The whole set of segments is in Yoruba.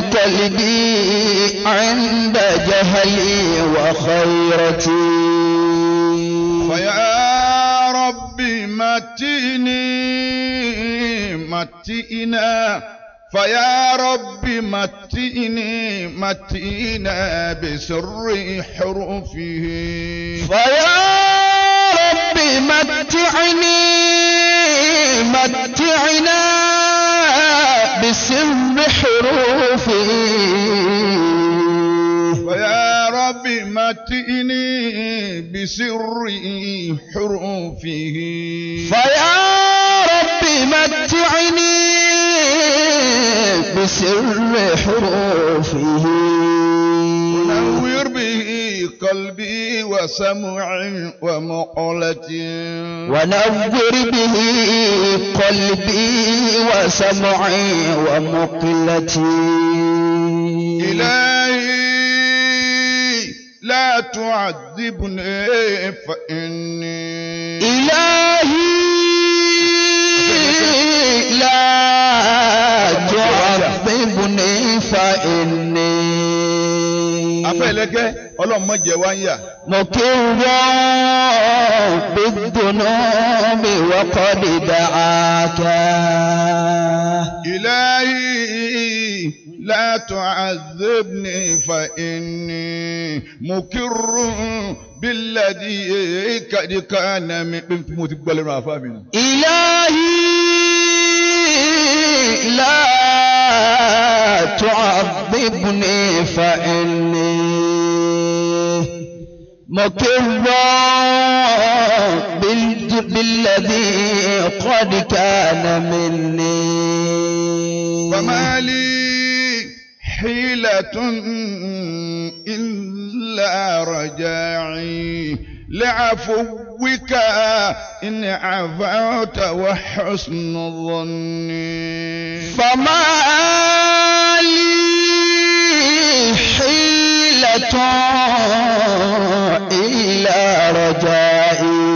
قلبي عند جهلي وخيرتي فيا ربي متيني متئنا فيا ربي متئني متئنا بسر حروفه فيا رب متعني متعنا بسر حروفه فيا ربي متئني بسر حروفه فيا رب متعني بسر حروفه ونور به قلبي وسمعي ومقلتي ونور به قلبي وسمعي ومقلتي إلهي لا تعذبني فإني إلهي لا تعذبني فإني afẹ́lẹ́gẹ́ ọlọ́run má jẹ wá ń yà مقر بالذنوب وقد دعاك إلهي لا تعذبني فإني مكر بالذي قد كان من mo ti gbọ́ lẹ́nu àfa mi. إلهي لا تعذبني فإني مقر بال- بالذي قد كان مني فما لي حيلة إلا رجاعي لعفوك إن عفوت وحسن ظني فما لي حيلة إلا رجائي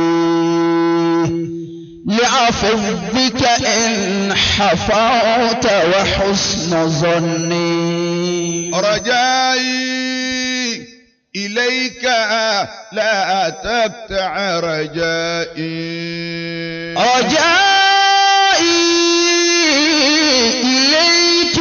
لعفوك إن حفظت وحسن ظني رجائي إليك لا تقطع رجائي رجائي إليك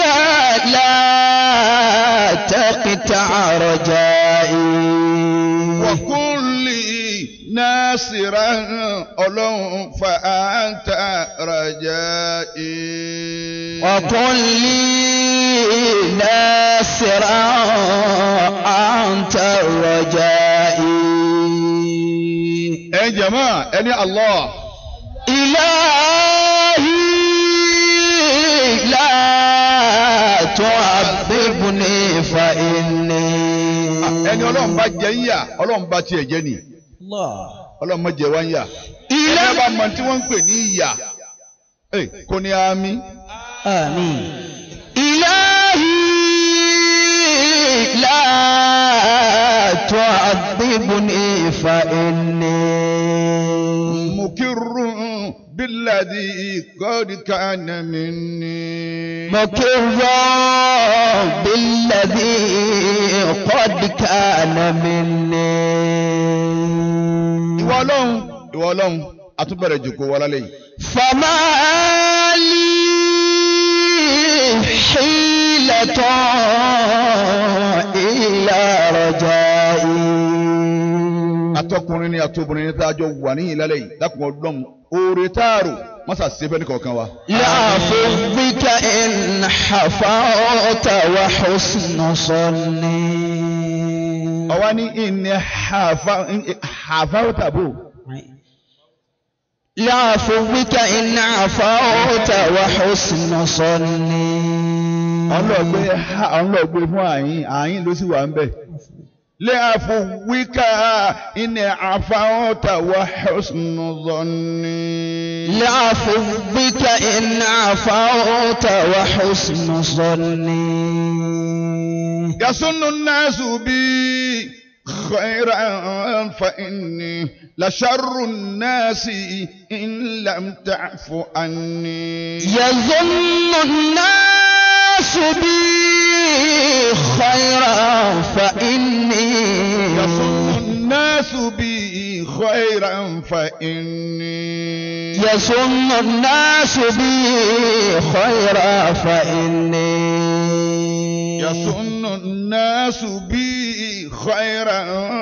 لا تقطع رجائي وكل ناصرا أولو فأنت رجائي وقل لي ناصرا أنت رجائي ẹ jẹ̀mọ́ ẹni Allah إلهي لا تعذبني فإني ẹni ọlọ́run bá jẹ ń yà ọlọ́run bá tiẹ̀ jẹ ni الله ọlọ́run má jẹ wá ń yà ẹni ẹ bá mọ tí wọ́n ń pè ní ìyà ẹ kò ní àmì آمين إلهي لا تعذبني فإني مكر بالذي قد كان مني مقر بالذي قد كان مني ìwọ ọlọ́run ìwọ ọlọ́run àtúbẹ̀rẹ̀ jòkó wa lálẹ́ yìí فما لي حيلة إلا رجائي atọkùnrin ni atobìnrin ni tá a jọ wà níyìn lálẹ́ yìí dákun ọlọ́run oore táàrò mọ́sà sẹ́fẹ́ ní kọ̀ọ̀kan wa. يعفو بك إن حفظت وحسن صني ọwọ́ ní ìní àfáwọ́ tàbó يعفو بك إن عفوت وحسن صني ọlọ́gbé ọlọ́gbé fún àyín àyín ló sì wà ń bẹ̀. lé àfọwíkà ìní àfáwọ́ tàwọ́ husnu zọ́ni. يعفو بك إن عفوت وحسن صني يظن الناس بي خيرا فإني لشر الناس إن لم تعف عني يظن الناس بي خيرا فإني يظن الناس بي خيرا فإني يظن الناس بي خيرا فإني يظن الناس بي خيرا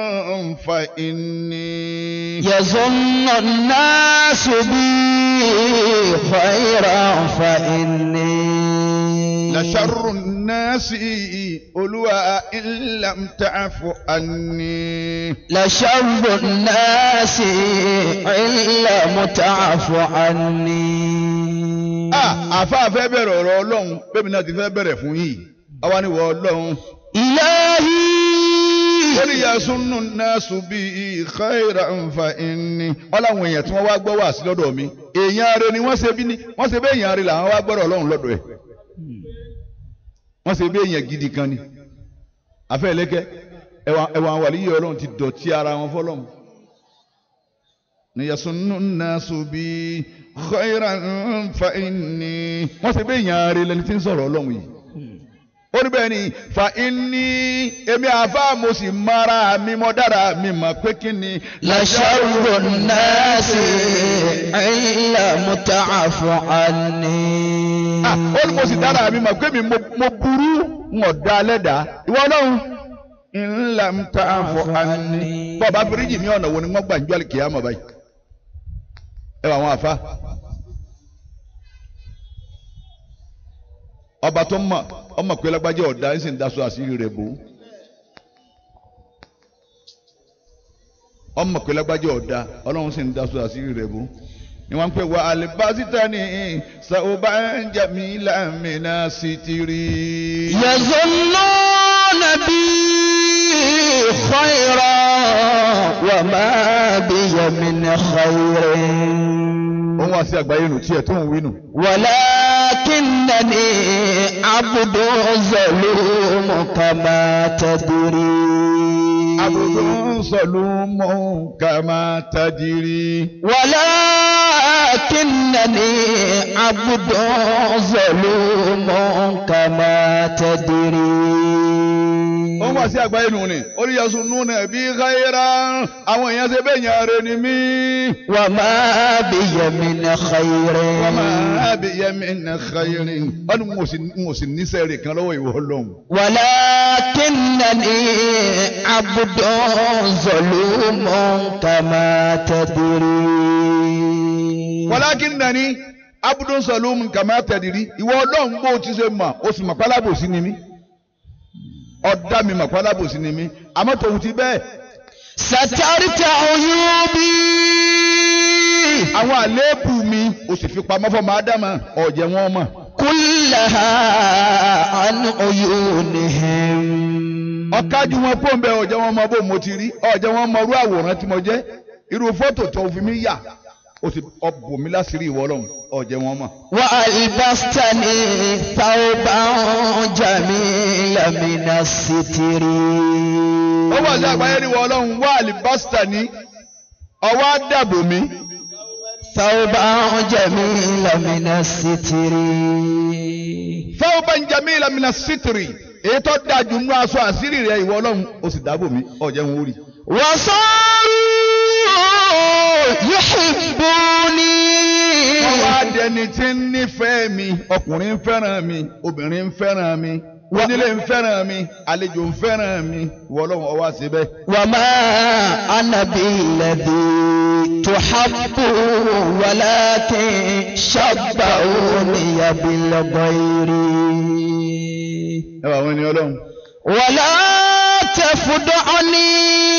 فإني يظن الناس بي خيرا فإني لشر الناس أولوا إن لم تعف عني لشر الناس إلا متعف عني ah àfa fẹ́ bẹ̀rẹ̀ ọ̀rọ̀ ọlọ́run bẹ́ẹ̀ náà ti fẹ́ bẹ̀rẹ̀ fún yìí àwa ni wọ́n ọlọ́run إلهي ó ní yasunu nasu bí khayra nfa inni ọláwọn èèyàn tí wọ́n wá gbọ́ wá sí lọ́dọ̀ mi èèyàn rẹ ni wọ́n ṣe bí ní wọ́n ṣe bí èèyàn rẹ làwọn wá gbọ́dọ̀ ọlọ́run lọ́dọ̀ ẹ̀ wọ́n ṣe bí èèyàn gidi kan ni afẹ́ ẹlẹ́kẹ́ ẹ̀wọ̀n àwọn àlìyé ọlọ́run ti dọ̀tí ara wọn fọlọ́run ni yasunu nasu bí khayra nfa inni wọ́n ṣe bí èèyàn rẹ lẹni tí ń sọ̀rọ̀ ọlọ́run yìí ó ní bẹ́ẹ̀ ni fa inni èmi àfa mo sì mara mi mọ dára mi mọ̀ pé kí ni. لشر الناس إلا متعف عني Ah, ó ní mo sì dára mi mọ̀ pé mi mo mo burú ń ọ̀dà lẹ́dàá ìwọ ọlọ́run ńlá ń ta àfọ àní. bọ́ọ̀bá fíríjì mi ọ̀nà wo ni wọ́n gbà ń jọ́ àlìkìyàmọ̀ báyìí. ẹ wà àwọn àfa. ọba tó mọ̀ ọmọ pé lágbájá ọ̀dà ń sì ń daṣọ àṣírí rẹ̀ bò ó. ọmọ pé lágbájá ọ̀dà ọlọ́run sì ń daṣọ àṣírí rẹ̀ bò ó. ni wọ́n ń pè wá alibasita ní sàwọ́bà ń jẹ̀mí lámìnà sítírì. يظنون بي خيرا وما بي من خير òun wá sí àgbáyé nù tiẹ̀ tó ń wí nù. ولكنني عبد ظلوم كما تدري àbùdó sọlúmọ́ kàmá tajiri. ولكنني عبد ظلوم كما تدري òun wá sí àgbáyé nù ni oríyàsó nù nà bí káyéra àwọn èèyàn ṣe bẹ́ẹ̀ yàn rẹ̀ ni mí. وما بي من خير wọ́n máa bí yẹmi nà káyérin wọ́n ní mo sì mo sì níṣẹ́ rẹ̀ kan lọ́wọ́ ìwọ lọ́hùn. ولكنني عبد ظلوم كما تدري walakin nani abudun salum kàmá tẹ̀dìrí ìwọ ọlọ́run bó o ti ṣe mọ̀ o sì mọ̀ pálábòsí ni mí. ọ̀dà mi mọ̀ pálábòsí ni mí àmọ́ tòun ti bẹ́ẹ̀. سترت عيوبي àwọn àléébù mi o sì fi pamọ́ fọmọ ádámà ọ̀jẹ̀ wọn mọ̀. كلها عن عيونهم ọ̀kájú wọn pọ̀ ń bẹ ọ̀jẹ̀ wọn mọ bó mo ti rí ọ̀jẹ̀ wọn mọ irú àwòrán tí mo jẹ́ irú fọ́tò tó fi mí yà o sì ọ̀bùn mi láṣìírí ìwọ ọlọ́run ọ̀jẹ̀ wọn mọ̀. وألبستني ثوبا جميلا من الستر ó wà sí àgbáyé ní ìwọ ọlọ́run wà àlìbásítà ní ọwọ́ àdàbò mi ثوبا جميلا من الستر fẹ́ẹ́ bá ń jẹ mí ìlàmìnà sítìrì èyí tó dáa jù nínú aṣọ àṣírí rẹ ìwọ ọlọ́run ó sì dáàbò mi ọ̀jẹ̀ wọn ó rí. وصاروا يحبوني wọ́n wá dẹni tí ń nífẹ̀ẹ́ mi ọkùnrin ń fẹ́ràn mi obìnrin ń fẹ́ràn mi onílé ń fẹ́ràn mi àlejò ń fẹ́ràn mi ìwọ ọlọ́run ọwọ́ àṣẹ bẹ́ẹ̀. وما أنا بالذي تحب ولكن شبهوني بالغير ẹ bá wọn ní ọlọ́run. ولا تفضعني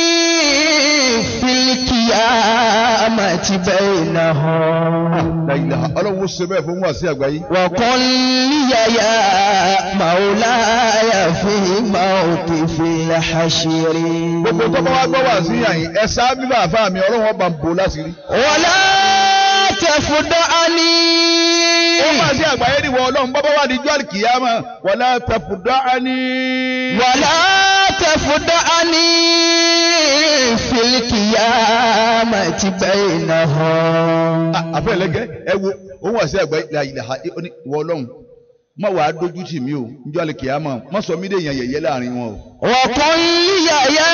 في القيامة بينهم La ilaha ọlọ́run ó ṣe bẹ́ẹ̀ fún wa sí àgbáyé. وقل لي يا مولاي في موقف الحشر gbogbo tó bá wá gbọ́ wá sí àyìn ẹ sá bíbá àfa mi ọlọ́run ọba ń bò láṣìírí. ولا تفضعني ó wá sí àgbáyé ni wọ ọlọ́run bọ́ bá wà ní jọ́ọ̀lì kìyàmá wala tafudani. ولا تفضعني في القيامة بينهم àfẹ́ ẹlẹ́gẹ́ ẹ wo ó wá sí àgbáyé la ilaha ó ní ìwọ ọlọ́run má wàá dójú tì mí o njọ́ àlè kìámọ̀ má sọ mí dé èèyàn yẹ̀yẹ́ láàrin wọn o. وقل لي يا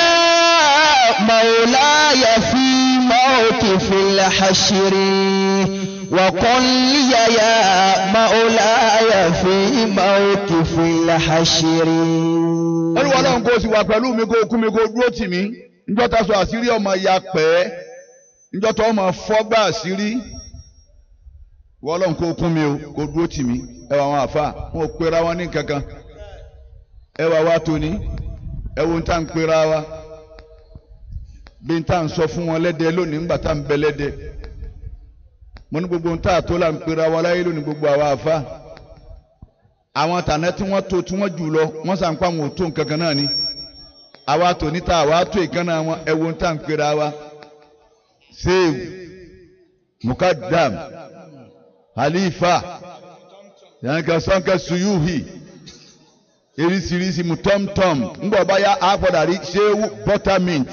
مولاي في موقف الحشر وقل لي يا مولاي في موقف الحشر olúwa ọlọ́run kò sì wà pẹ̀lú mi kó kú mi kó dúró tì mí njọ́ ta sọ àṣírí ọmọ ya pẹ́ njọ́ tó ọmọ fọ́gbà àṣírí wọ́n ọlọ́run kó kún mi o kó dúró tì mí ẹ wà wọn àfa wọn ò pera wọn ní kankan ẹ wà wá tóní ẹ wo tá n pera wa bí n tá n sọ fún wọn lẹ́dẹ̀ lónìí ńgbà tá n bẹ lẹ́dẹ̀ mo ní gbogbo n tá a tó la n pera wa láyé lónìí gbogbo àwa àfa àwọn tànà tí wọ́n tó tí wọ́n jù lọ wọ́n sàn pa àwọn òtó nǹkankan náà ni àwa tò níta àwa tó ìkànnà wọn ẹ wo n tá n pera wa sèw mukadam halifa yanka sanka suyuhi erisirisi mu tọ́mtọ́m ńgbọ́ báyà àpọ̀dà rí sehu buttermint.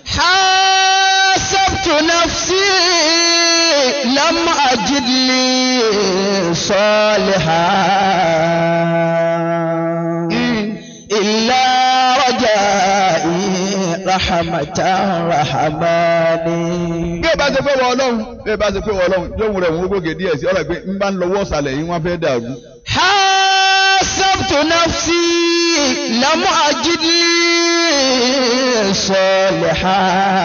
حاسبت نفسي لم أجد لي صالحا إلا رجائي رحمة رحماني bí ẹ bá ṣe pé wọ ọlọ́run bí ẹ bá ṣe pé wọ ọlọ́run lóhùn rẹ̀ wọ́n gòkè díẹ̀ sí ọ̀rọ̀ pé ń bá ń lọ́wọ́ ọ̀sàlẹ̀ yìí wọ́n fẹ́ dàrú. حاسبت نفسي لم أجد لي صالحا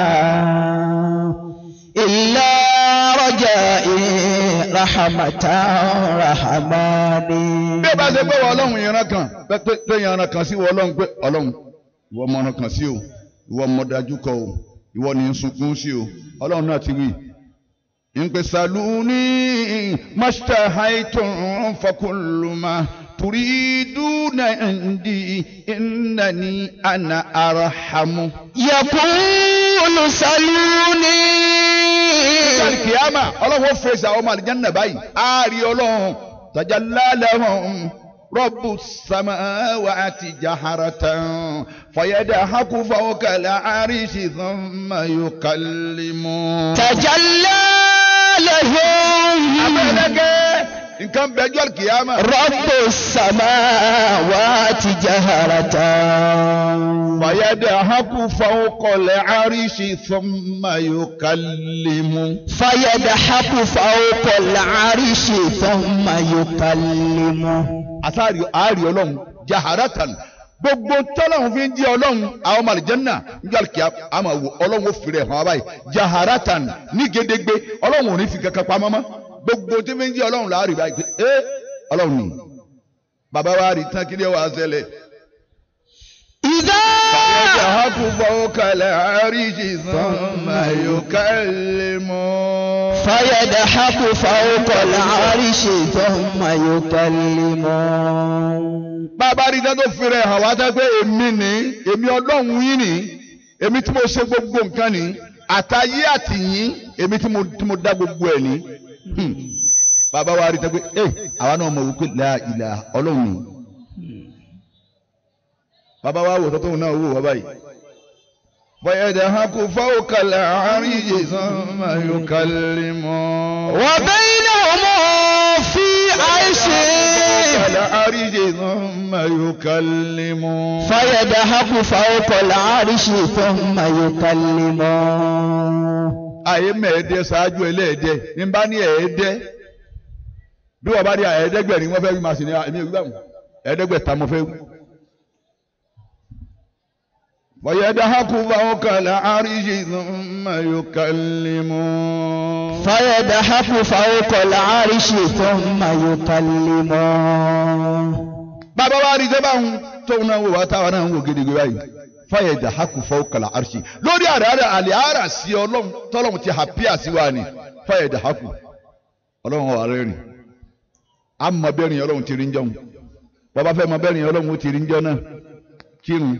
إلا رجائي رحمة رحماني bí ẹ bá ṣe pé wọ ọlọ́run ìran kan pé pé pé ìran kan sí wọ ọlọ́run pé ọlọ́run ìwọ ọmọ ọ̀ràn kan sí o ìwọ ọmọ dájú kọ o ìwọ ní í sunkún sí o ọlọ́run náà ti wí. ìpè sàlùní mashtahaytum fakuluma turiduna indi innani ana arahamu. يقول سلوني Ìjọ́lì kìámà ọlọ́run ó fèsì àwọn ọmọ àlìjánnà báyìí. A rí ọlọ́run tajalla lahum rabbu samawati jaharatan fayadhaku fawqa al-arishi thumma yukallimu. تجلى لهم Abẹ́lẹ́gẹ́ nǹkan bẹ́ẹ̀ jọ́lì kìámà. رب السماوات جهرة fayadhaku fawqa al-arishi thumma yukallimu. فيضحك فوق العرش ثم يكلمه àtàrí àárí ọlọ́run jaharatan gbogbo tọ́lọ́run fi ń jí ọlọ́run àwọn ọmọ àlìjẹ́nà níjọ́ àlùkìyà àmọ́ wò ọlọ́run ó fi rẹ̀ hàn wá báyìí jaharatan ní gédégbé ọlọ́run ò ní fi kankan pamọ́ mọ́ gbogbo tí fi ń jí ọlọ́run láàrí báyìí pé ẹ́ ọlọ́run ni bàbá wa rí tán kí ni wàá ṣẹlẹ̀. إذا يذهب فوق العرش ثم يكلمه فيضحك فوق العرش ثم يكلمه bàbá rí dáńtò fèrè hàn wá dá pé èmi ni èmi ọlọ́run yín ni èmi tí mo ṣe gbogbo nǹkan ni àtayé àtìyín èmi tí mo tí mo dá gbogbo ẹ̀ ni. Hmm. bàbá wa rí dáńtò pé ẹ àwa náà mọ̀ wípé la ìlà ọlọ́run ni. bàbá wa wò tọ́tọ́ náà wò wá báyìí. فيدهك فوق العرش ثم يكلمه وبينهم في عيش العرش ثم يكلمه فيضحك فوق العرش ثم يكلمه àyè mẹ́ẹ̀ẹ́dẹ́ ṣáájú ẹlẹ́ẹ̀dẹ́ ní bá ní ẹ̀ẹ́dẹ́ bí wọ́n bá ní ẹ̀ẹ́dẹ́gbẹ̀rin wọ́n fẹ́ wí màá sì ní ẹ̀mí ìwé àwọn ẹ̀ẹ́dẹ́gbẹ̀ta mo fẹ́ wí. ويضحك فوق العرش ثم يكلمه فيضحك فوق العرش ثم يكلمه bàbá wa rí jẹba ń tóun náà wò wá táwa náà ń wò gidigidi báyìí فيضحك فوق العرش lórí àràrà àlè àrà sí ọlọ́run tọ́lọ́run ti hàpíà sí wa ni فيضحك ọlọ́run wà rẹ́rìn àmọ́ bẹ́ẹ̀rìn ọlọ́run ti rí ń jẹun bàbá fẹ́ mọ bẹ́ẹ̀rìn ọlọ́run ó ti rí ń jọ náà kírun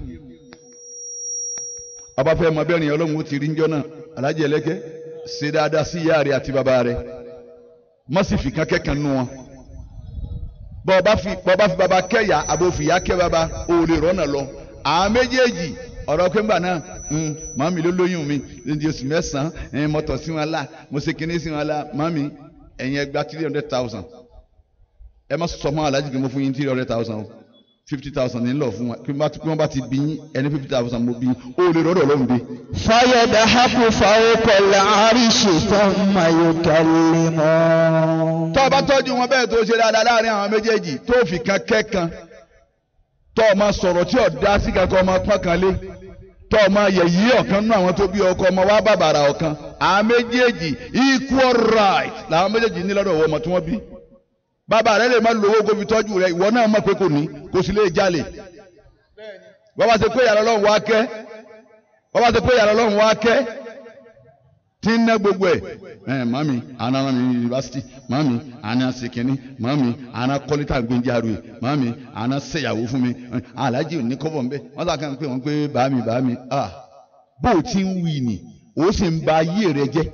bàbá fẹ́ mọ bẹ́ẹ̀rìn ọlọ́run ó ti rí ń jọ náà alájẹ ẹlẹ́kẹ́ ṣe dáadáa sí ìyá rẹ̀ àti bàbá rẹ̀ má sì fi kan kẹ́kàn nù wọn bọ́ ọba fi bọ́ ọba fi bàbá kẹ́yà àbò fìyà kẹ́ bàbá ò lè rọ́nà lọ àwọn méjèèjì ọ̀rọ̀ pẹ́ngbà náà màmí ló lóyún mi ní oṣù mẹ́sàn-án mo tọ̀ sí wọn la mo ṣe kinní sí wọn la màmí ẹ̀yin ẹgbàá three hundred thousand ẹ má sọ mọ́ alájí kí mo fún yín three hundred thousand o fifty thousand ní lọ fún wa kí wọ́n bá ti bí yín ẹni fifty thousand mo bí yín ó lè rọ́dọ̀ lọ́hùn dé. فيدحق فوق العرش ثم يكلمه tó o bá tọ́jú wọn bẹ́ẹ̀ tó ṣe dáadáa láàrin àwọn méjèèjì tó fi kan kẹ́kan tó o máa sọ̀rọ̀ tí ò dá sí kankan ọmọ pọ́n kan lé tó o máa yẹ̀yí ọ̀kan nínú àwọn tó bí ọkọ ọmọ wa bàbàrà ọ̀kan àwọn méjèèjì equal right làwọn méjèèjì ní lọ́dọ̀ ọmọ tí wọ́n bí bàbá rẹ lè má lówó kó fi tọ́jú rẹ ìwọ náà mọ̀ pé kò ní kò sì lè jalè bàbá ṣe pé yàrá ọlọ́run wá kẹ́ bàbá ṣe pé yàrá ọlọ́run wá kẹ́ tí ń ná gbogbo ẹ̀ ẹ̀ mami àná rán mi ní yunifásitì mami àná sekeni mami àná kọ́lítà gbẹ̀njaru ẹ̀ mami àná ṣèyàwó fún mi alájí òní kọ́bọ̀ ń bẹ́ wọ́n sà kàn pé wọ́n pé bàámi bàámi ah bó o ti ń wí ni o sì ń ba ayé rẹ jẹ́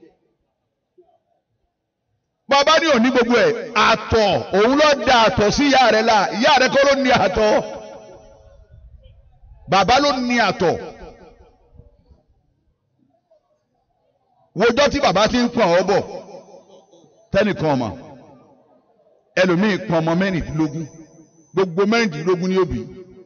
bàbá ní òní gbogbo ẹ̀ àtọ̀ òun ló da àtọ̀ sí ìyá rẹ̀ la ìyá rẹ̀ kọ́ ló ní àtọ̀ bàbá ló ní àtọ̀ wojọ́ tí bàbá ti ń pọ̀n ọ́ bọ̀ tẹ́nìkan ọmọ ẹlòmíì pọ̀n ọmọ mẹ́rìndínlógún gbogbo mẹ́rìndínlógún ní òbí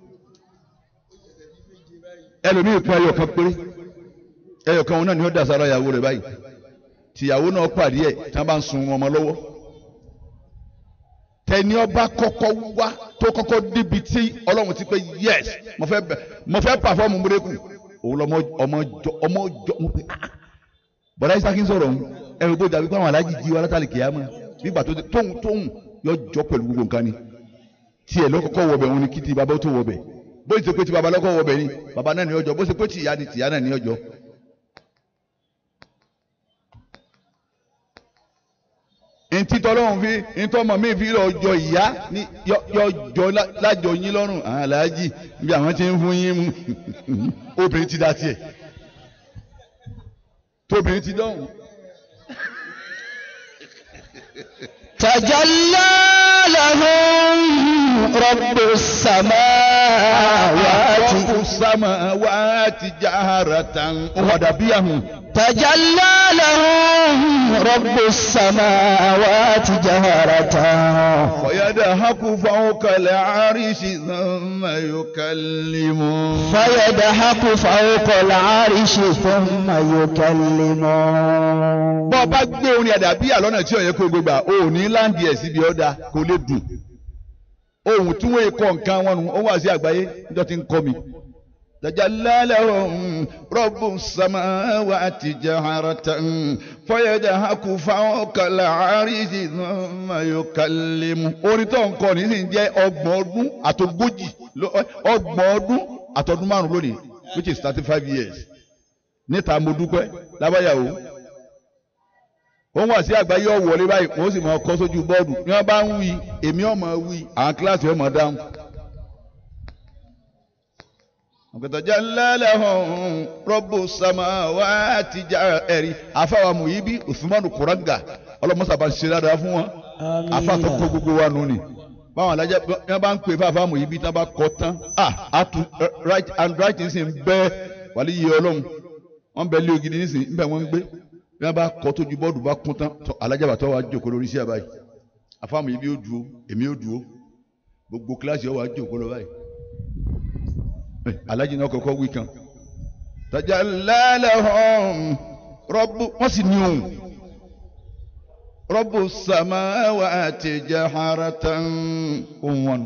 ẹlòmíì pọ̀n ẹyọ kan péré ẹyọ kan òun náà ni ó dà sára ìyàwó rẹ̀ báyìí tìyàwó náà pàdé ẹ̀ tí wọ́n bá ń sun ọmọ lọ́wọ́ tẹni ọba kọ́kọ́ wá tó kọ́kọ́ débi tí Ọlọ́run ti pé yes mo fẹ́ mo fẹ́ pàfọ́ọ̀mù múrẹ́kù òun lọ́mọ ọmọ jọ ọmọ jọ mo pe ah bọ̀dá isaki ń sọ̀rọ̀ ẹ̀rù tó dàbí pé àwọn alájì jí wa látàlí kìámà nígbà tó tóun tóun yọ jọ pẹ̀lú gbogbo nǹkan ni tiẹ̀ lọ́kọ́kọ́ wọbẹ̀ òun ni kí ti bàbá tó wọbẹ̀ bó ṣe pé ti bàbá lọ́kọ́ wọbẹ̀ ni bàbá náà ní ọjọ́ bó ṣe pé ti ìyá ni tìyá náà ní ọjọ́. ntí tọ́lọ́hún fi ntọ́mọ mi fi ọjọ́ ìyá ní yọjọ́ lájọ yín lọ́rùn aláàjì bí àwọn ti ń fún yín mú obìnrin ti dá tiẹ̀ tóbìnrin ti dọ́hùn. تجلى لهم رب السماوات رب السماوات جهرة ودبيهم تجلى لهم رب السماوات جهرة ويدهك فوق العرش ثم يكلم فيدحق فوق العرش ثم يكلم bọ́ bá gbé orin àdàbíyà lọ́nà tí ó yẹ kó gbégbà ò ní láǹdì ẹ̀ síbi ọ̀dà kò lè dùn ohun tí wọ́n kọ́ nǹkan wọn nù ó wà sí àgbáyé níjọ́ tí ń kọ́ mi. تجلى لهم رب السماوات جهرة فيدهك فوق العرش ثم يكلم orin tó ń kọ ní sì ń jẹ́ ọgbọ̀n ọdún àtogójì ọgbọ̀n ọdún àtọdún márùn lónìí which is thirty five years níta mo dúpẹ́ lábáyàwó wọ́n wà sí àgbáyé ọ̀wọ́lé báyìí wọ́n sì máa kọ́ sójú bọ́ọ̀dù ní wọ́n bá ń wí èmi ọmọ wí àwọn kíláàsì ọmọ dáhùn. ọ̀gẹ̀tọ̀jálá lẹ́hùn rọ́bù sàmà wá ti já ẹ̀rí afáwa Muyibi Usmanu Kuranga ọlọ́mọsàbà ṣe dáadáa fún wọn afáàtọ̀ kó gbogbo wa nù ni báwọn alájà bí wọ́n bá ń pè fáfá Muyibi tí wọ́n bá kọ́ tán ah atu right and right ní sìn bẹ́ẹ̀ wàlí yìí ọlọ́run wọ́n bẹ lé ògidì ní sìn ń bẹ̀ wọ́n ń gbé bí wọ́n bá kọ́ tójú bọ́ọ̀dù bá kún tán alájà bàtọ́ wa jókòó lórí iṣẹ́ báyìí afá Muyibi ó dúró èmi ó dúró gbogbo kíláàsì ọ̀ wá jókòó lọ báyìí alájí náà kọ́kọ́ wí kan tajalla lahum rọ́bù wọ́n sì ní òun rọ́bù samawati jaharatan òun wọn.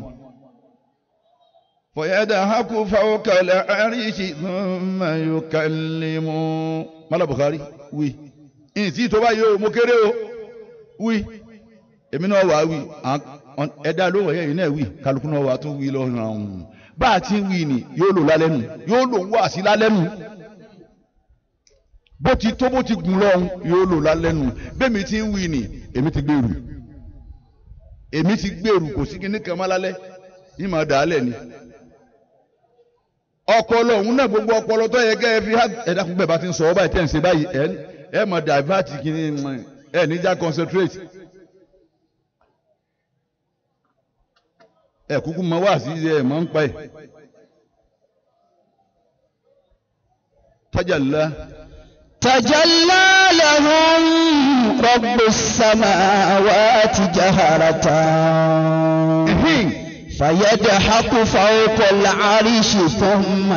فيدهك فوق العرش ثم يكلم mala Bukhari wí ìsì tó bá yẹ o mo kéré o wí èmi náà wà á wí ẹ̀dá ló wọ̀ yẹ́yìn náà wí kálukú náà wà á tún wí lọ́rùn àwọn bá a ti ń wí ni yóò lò lálẹ́ nù yóò lò ń wá sí lálẹ́ nù bó ti tó bó ti gùn lọ́hùn yóò lò lálẹ́ nù bẹ́ẹ̀mi ti ń wí ni èmi ti gbèrú èmi ti gbèrú kò sí kíní kan má lálẹ́ yìí máa dà á lẹ̀ ni ọpọlọ òun náà gbogbo ọpọlọ tó yẹ kẹ́ ẹ fi ẹ̀dá kún bẹ́ẹ̀ bá ti ń sọ ọ báyìí tẹ̀ ń ṣe báyìí ẹ ẹ máa divert kíní ẹ níjà concentrate ẹ kúkú máa wá sí ẹ máa ń pa ẹ. tajalla تجلى لهم رب السماوات جهرة فيدحق فوق العرش ثم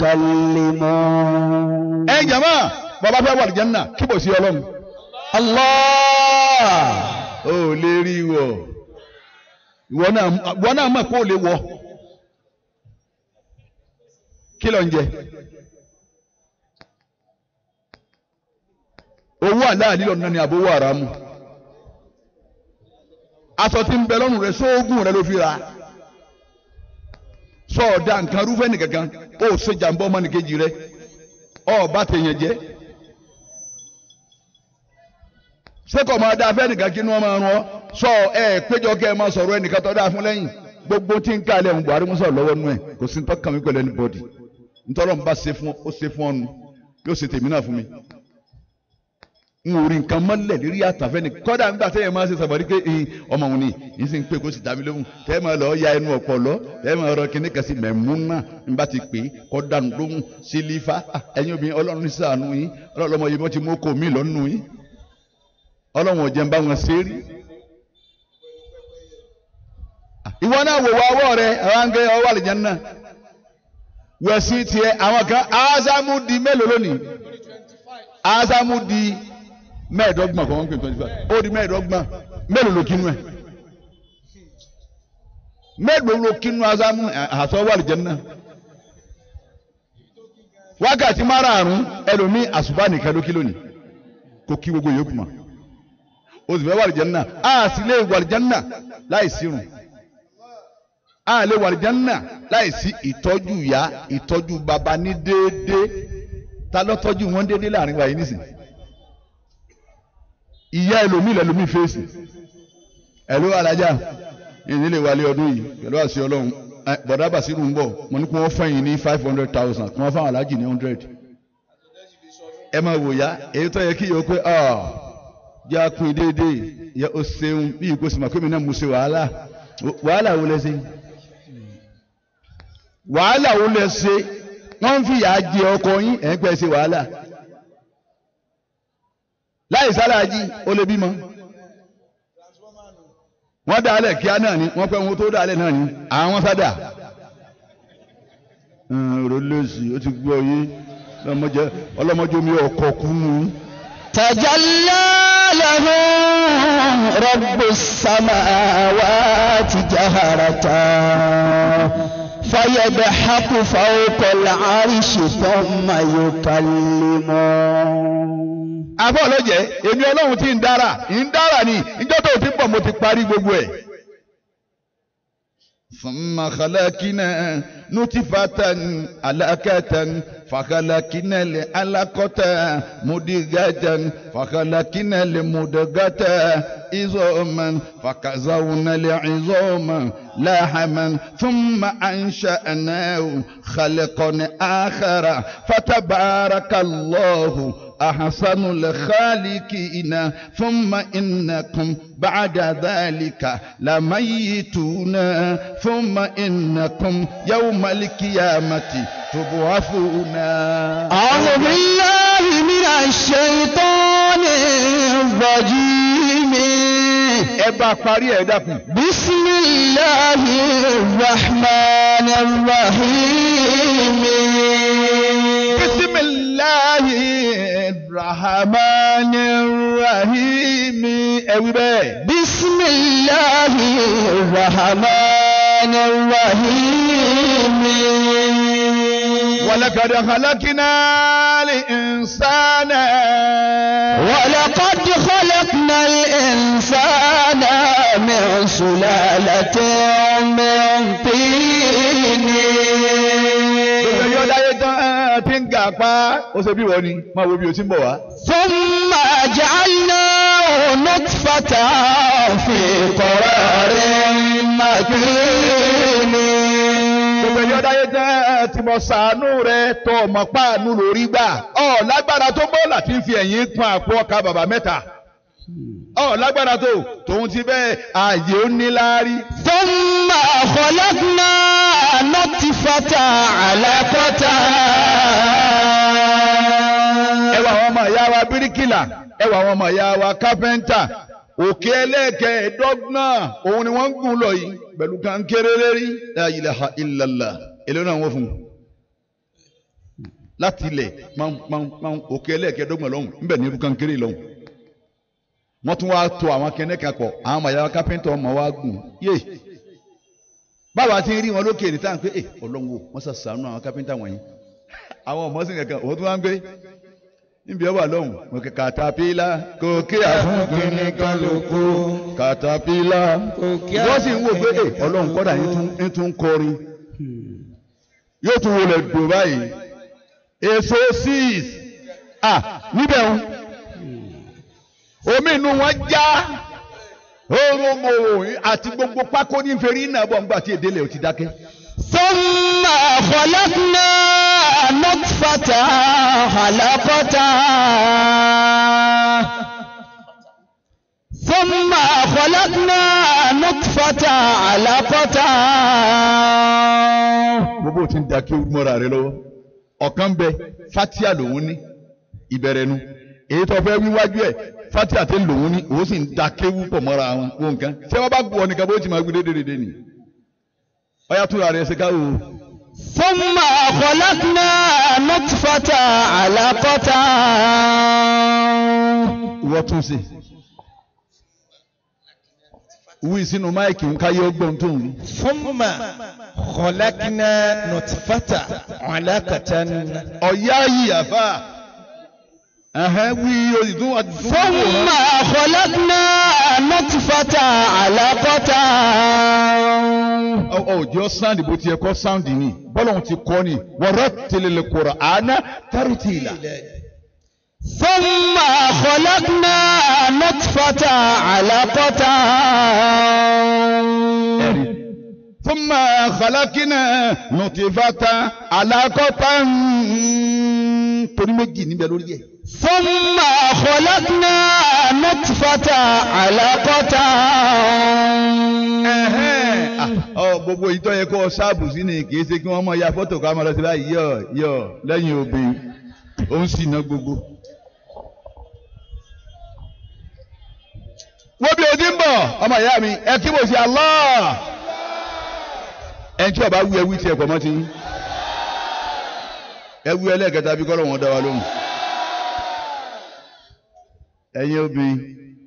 يكلمون ẹ jama bàbá fẹ́ wà ní jẹ́nà kí bò sí ọlọ́run الله ó lè rí wọ ìwọ náà ìwọ náà mọ̀ kó o lè wọ kí ló ń jẹ owó àláàlí lọ́nà ni àbówó àràmù aṣọ tí ń bẹ lọ́rùn rẹ sóògùn rẹ ló fi ra sọ̀ọ́dà nǹkan rúfẹ́ nìkankan ó ṣe jàǹbá ọmọnìkejì rẹ ọba tèèyàn jẹ́ sẹ́kọ̀ máa dáa fẹ́ nìkan kí ni wọ́n máa rán ọ sọ ẹ péjọ kẹ́ ẹ máa sọ̀rọ̀ ẹnìkan tó dáa fún lẹ́yìn gbogbo tí ń kálẹ̀ ń Buhari musa lọ́wọ́ nú ẹ̀ kò sí tọ́kàn mi pẹ̀lú anybody ntọ́lọ́ ń bá ṣe fún ó ṣe fún ọnu yóò ṣe tèmi náà fún mi n ò rí nǹkan mọ́lẹ̀ lérí àtàfẹ́ ni kọ́dà nígbà tẹ́yẹ̀ máa ṣe sàbọ̀dí pé ẹ̀yin ọmọ òun ni yìí sì ń pè kó sì dá mi lóhùn tẹ́yẹ̀ máa lọ ya ẹnu ọ̀pọ̀ lọ tẹ́yẹ̀ máa rọ kíní kan sí mẹ̀múnà ń bá ti pè é kọ́ dànù lóhùn sílífà ẹ̀yin obìnrin ọlọ́run ní ṣàánú yín ọlọ́run ọmọ yìí wọ́n ti mú kó mi lọ́nù yín ọlọ́run ò jẹ́ ń bá wọn ṣe é rí. ìwọ náà wò wá ọwọ́ rẹ àwọn àǹgẹ́ ọwọ́ àlìjẹ́ náà wẹ̀sí tiẹ̀ àwọn kan ásámú di mélòó lónìí ásámú di mẹ́ẹ̀ẹ́dọ́gbọ̀n kan wọ́n pè twenty five ó di mẹ́ẹ̀ẹ́dọ́gbọ̀n mélòó ló kínú ẹ̀ mélòó ló kínú ásámú àtọ́ wà lìjẹ́ náà wákàtí márààrún ẹlòmíì àṣùbà nìkan ló kí lónìí kó kí gbogbo yòókù mọ́ o sì fẹ́ wà lìjẹ́ náà a sì lè wà lìjẹ́ náà láì sírun a lè wà lìjẹ́ náà láì sí ìtọ́jú ìyá ìtọ́jú bàbá ní déédéé ta ló tọ́jú wọn déédéé láàrin wa yìí nísìnyí ìyá ẹlòmíì lẹlòmíì fèsì ẹlò alájà ìdílé wálé ọdún yìí pẹ̀lú àṣẹ Ọlọ́run bọ̀dá bàṣírù ń bọ̀ mo ní kí wọ́n fẹ̀yìn ní five hundred thousand kí wọ́n fáwọn alájì ní hundred ẹ máa wò yá èyí tó yẹ kí yóò pé jẹ́ àpín déédéé yẹ o ṣeun bí ìkó sì máa pé mi náà mo ṣe wàhálà wàhálà wo lẹ ṣe wàhálà wo lẹ ṣe wọ́n ń fìyà jẹ ọkọ yín ẹ̀ ń pẹ́ ṣe wàhálà láì sáláàjì ó lè bímọ wọ́n dá alẹ̀ kíá náà ni wọ́n pẹ́ wọn tó dá alẹ̀ náà ni àwọn sádà ọ̀rọ̀ lẹ́sì ó ti gbọ́ yé ọlọ́mọdé omi ọkọ̀ kúnnú. تجلى لهم رب السماوات جهرة فيضحك فوق العرش ثم يكلمون àbọ̀ lọ́jẹ̀ èmi ọlọ́run tí ń dára ń dára ni ìjọ́ tó ti pọ̀ mo ti parí gbogbo ẹ̀. ثم خلقنا نطفة علقة فخلقنا العلقة مدغة فخلقنا المدغة عظاما فكسونا العظام لحما ثم أنشأناه خلقا آخر فتبارك الله أحسن الخالقين ثم إنكم بعد ذلك لميتون ثم إنكم يوم القيامة تبعثون أعوذ بالله من الشيطان الرجيم ẹ bá parí ẹ dákun. بسم الله الرحمن الرحيم bisimilahi rahmani rahim ẹ wí bẹ́ẹ̀. بسم الله الرحمن الرحيم ولقد خلقنا الإنسان ولقد خلقنا الإنسان من سلالة من طين Gbogbo ẹyọ dáyé tán ẹ̀ tí ń gà pa ó ṣe bí wọ́n ni máa wo bí o ti ń bọ̀ wá. ثم جعلناه نطفة في قرار مكين Gbogbo ẹyọ dáyé tán ẹ̀ tí mo sàánú rẹ tó ọmọ páànù lórí gbà. Ọ̀ lágbára tó bọ́ láti fi ẹ̀yìn pọn àpò ọkà bàbá mẹ́ta. Ọ̀ lágbára tó tòun ti bẹ́ẹ̀ ààyè ó ní láárí. ثم خلقنا نطفة علقة Ẹ wá àwọn ọmọ ìyá bíríkìlà ẹ wà àwọn ọmọ ìyá wa kápẹ́ńtà òkè ẹlẹ́ẹ̀kẹ́ẹ̀dọ́gbọ̀n òun ni wọ́n ń gùn lọ yìí pẹ̀lú kankéré lérí la ilaha illallah èlò náà wọ́n fún un láti ilẹ̀ pọ́npọ́npọ́n òkè ẹlẹ́ẹ̀kẹ́ẹ̀dọ́gbọ̀n lọ́hùn níbẹ̀ ní irú kankéré lọ́hùn wọ́n tún wá to àwọn kẹ́nẹ́ kan pọ̀ àwọn ọmọ ìyá wa kápẹ́ńtà ọmọ wa gùn yé báwa ti ń rí wọn lókè ní táwọn pé ẹ ọlọ́run o wọ́n sàṣàánú àwọn kápẹ́ńtà wọ̀nyí àwọn ọmọ sì kankan òun tún wá ń gbé níbi ọba lọ́hùn mo kẹ katapila kò kí àfúnkìnní kálukú katapila wọ́n sì ń wò pé ẹ ọlọ́run kọ́dà ń tún kọrin yóò tún wọlé dùn báyìí èso six ah níbẹ̀ ń omi inú wọn já oromo àti gbogbo pákó ní nfẹ̀rí náà bọ̀ ńgbà tí èdè lè ti dákẹ́. ثم خلقنا نطفة علقة ثم خلقنا نطفة علقة gbogbo tí ń da kí o mọ́ra rẹ lọ́wọ́ ọ̀kan bẹ fatia lòun ní ìbẹ̀rẹ̀ nu èyí tó fẹ́ wíwájú ẹ̀ fatia tẹ́ lòun ní òun sì ń da kéwú pọ̀ mọ́ra wọn wọn nǹkan ṣé wọ́n bá gbọ́ ọ nìkan bó ti máa gbé dédédédé nì ọ̀yà tún ra rẹ̀ ṣe ká o. ثم خلقنا نطفة علقة ìwọ tún ṣe wí sínú máìkì ń káyé ọgbọ́n tó ń wí. ثم خلقنا نطفة علقة ọ̀yá yìí àfà ẹ̀hẹ́n wí oyè tó wà tó ثم خلقنا نطفة علقة ọjọ́ sáǹdì bó ti yẹ kọ́ sáǹdì ni bọ́lọ̀hún ti kọ́ ni wọ́rọ́ tẹlẹlẹ kọ̀rọ̀ àná tárìtìlà. ثم خلقنا نطفة علقة ثم خلقنا نطفة علقة torí méjì níbẹ̀ lórí ẹ̀. ثم خلقنا نطفة علقة ọ gbogbo ìtọ́ yẹ kó ṣáàbù sí ni kì í ṣe kí wọ́n mọ ya fọ́tò ká máa lọ sí báyìí yọ yọ lẹ́yìn obìnrin ó ń sì ná gbogbo. wo bí o ti ń bọ̀ ọmọ ìyá mi ẹ kí mo ṣe Allah ẹni tí ọba wú ẹ wí tiẹ̀ pọ̀ mọ́ ti yín ẹ wú ẹlẹ́ẹ̀kẹta bí kọ́lọ́ wọn dá wa lóhùn ẹ̀yin obìnrin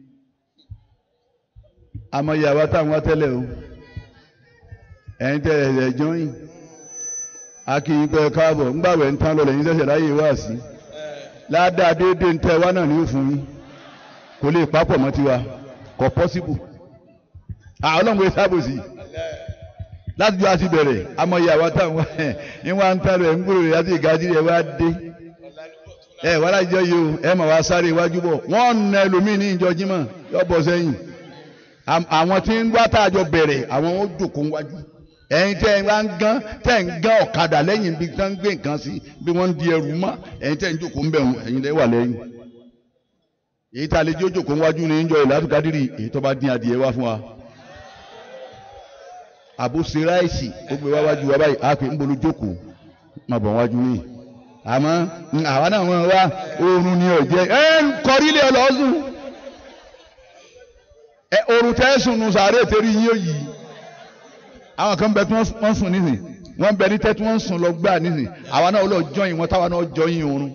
àmọ́ ìyàwó táwọn tẹ́lẹ̀ o ẹ̀yin tẹ́ ẹ̀ jọyìn akíyìn pé káàbọ̀ ńgbàwẹ̀ ń tán lọ lẹ́yìn sẹ̀sẹ̀ láyé wá sí ládàá déédéé ń tẹ́ wá náà ní òfin yín kò lè papọ̀ mọ́ tiwa kò pọ́síbù àwọn ọlọ́run sábòsì láti jọ àti bẹ̀rẹ̀ àmọ́ ìyàwó táwọn ń wá ń tán lọ ẹ̀ ń gbòòrò rẹ̀ láti ìgájí rẹ̀ wá dé ẹ wàá lájọ yìí o ẹ mà wá sáré iwájú bọ̀ wọ́n na ẹlòmíì ní ìjọ jímọ̀ yọ bọ̀ sẹ́yìn àwọn tí ń wá tá a jọ bẹ̀rẹ̀ àwọn ó jòkó wájú ẹ̀yin tẹ́ ẹ bá ń gán tẹ́ ẹ ń gán ọ̀kadà lẹ́yìn bí tán ń gbé nǹkan sí bí wọ́n ń di ẹrù mọ́ ẹ̀yin tẹ́ ẹ ń jòkó ń bẹ̀ wọ́n ẹ̀yin lẹ́ wà lẹ́yìn èyí tá a lè jẹ́ jòkó wájú ní ìjọ ìlàtúkadìrì èyí tó bá dín adìẹ wá fún wa àbúṣe ráìsì ó gbé wá wájú wa báyìí á pè ń bolo jókòó má bọ̀ wájú yìí àmọ́ àwa náà wọ́n wá oorun ni ọ̀jẹ́ ẹ ń kọrí ilé ọlọ́sùn ẹ oorun tẹ́ sùn nù sàárè tẹ́rí yín òyì àwọn kan bẹ tí wọ́n sùn nísìn wọ́n bẹ ní tẹ́ tí wọ́n sùn lọ gbà nísìn àwa náà lọ jọyìn wọn táwa náà jọyìn oorun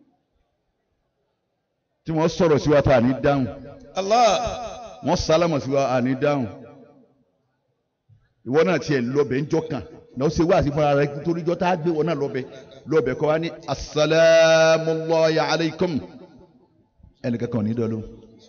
tí wọ́n sọ̀rọ̀ sí wa tá à ní dáhùn Allah wọ́n sálámọ̀ sí wa à ní dáhùn ìwọ náà tiẹ̀ lọ́bẹ̀ ń jọ kàn náà ó ṣe wá sí fúnra rẹ nítorí jọ tá a gbé wọn náà lọ́bẹ̀ lọ́bẹ̀ kọ́ wa ní asalaamualaayi alaykum ẹnìkan kan ní dọ́lọ́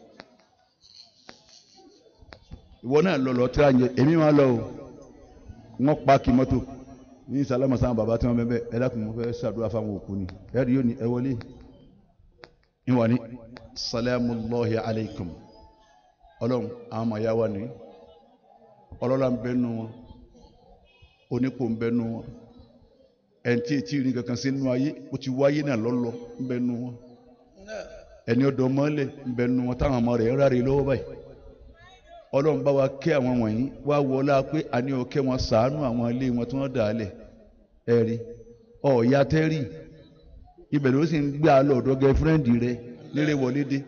ìwọ náà lọ lọ tíra yẹ èmi máa lọ o wọn pa kí mọ́tò ní sálámà sáwọn bàbá tí wọn bẹ bẹ ẹ dákun mo fẹ́ ṣàdúrà fáwọn òkú ni ẹ rí yóò ní ẹ wọlé ìwọ ní salaamualaayi alaykum ọlọ́run àwọn ọmọ ya wa ní ọlọ́lá ń bẹnu wọn onípò ń bẹnu wọn ẹni tí etí rí kankan sí nínú ayé ó ti wáyé náà lọ́lọ́ ń bẹnu wọn ẹni ọdọ mọ́lẹ̀ ń bẹnu wọn táwọn ọmọ rẹ̀ ń ráre lọ́wọ́ báyìí ọlọ́run bá wa kẹ́ àwọn wọ̀nyí wá wọlá pé àní ọkẹ́ wọn sàánú àwọn ilé wọn tí wọ́n dà á lẹ̀ ẹ̀rí ọ̀ọ́yá tẹ́rì ibẹ̀ ló sì ń gbé àlọ́ ọ̀dọ́ gẹ́fúrẹ́ǹdì rẹ̀ lérè wọlé dé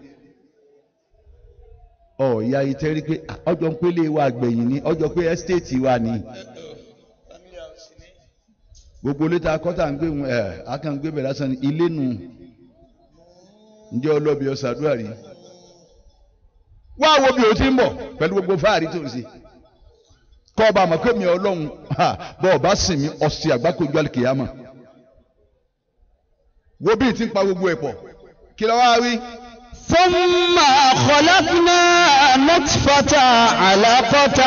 ọ̀ọ́yà ìtẹ́rí pé ah, ọjọ́ ń pélé wa gbẹ̀yìn ni ọjọ́ pé ẹ́stéètì wa ni gbogbo létà akọ́tà ń gbé ẹ̀ akàngbé bẹ̀rẹ̀ lásán ni ilé nù ǹjẹ́ ọlọ́bi ọ̀sàdúrà rí wá wo bí o ti ń bọ̀ pẹ̀lú gbogbo fáàrí tó ń ṣe kọ́ ọba àmọ́ pé mi ọlọ́run ha, bọ́ ọba sìn mí ọ̀sẹ̀ àgbákojú àlùkìyàmọ̀ wo bí ti ń pa gbogbo ẹ̀ pọ̀ kí ló wá wí. ثم خلقنا نطفة علقة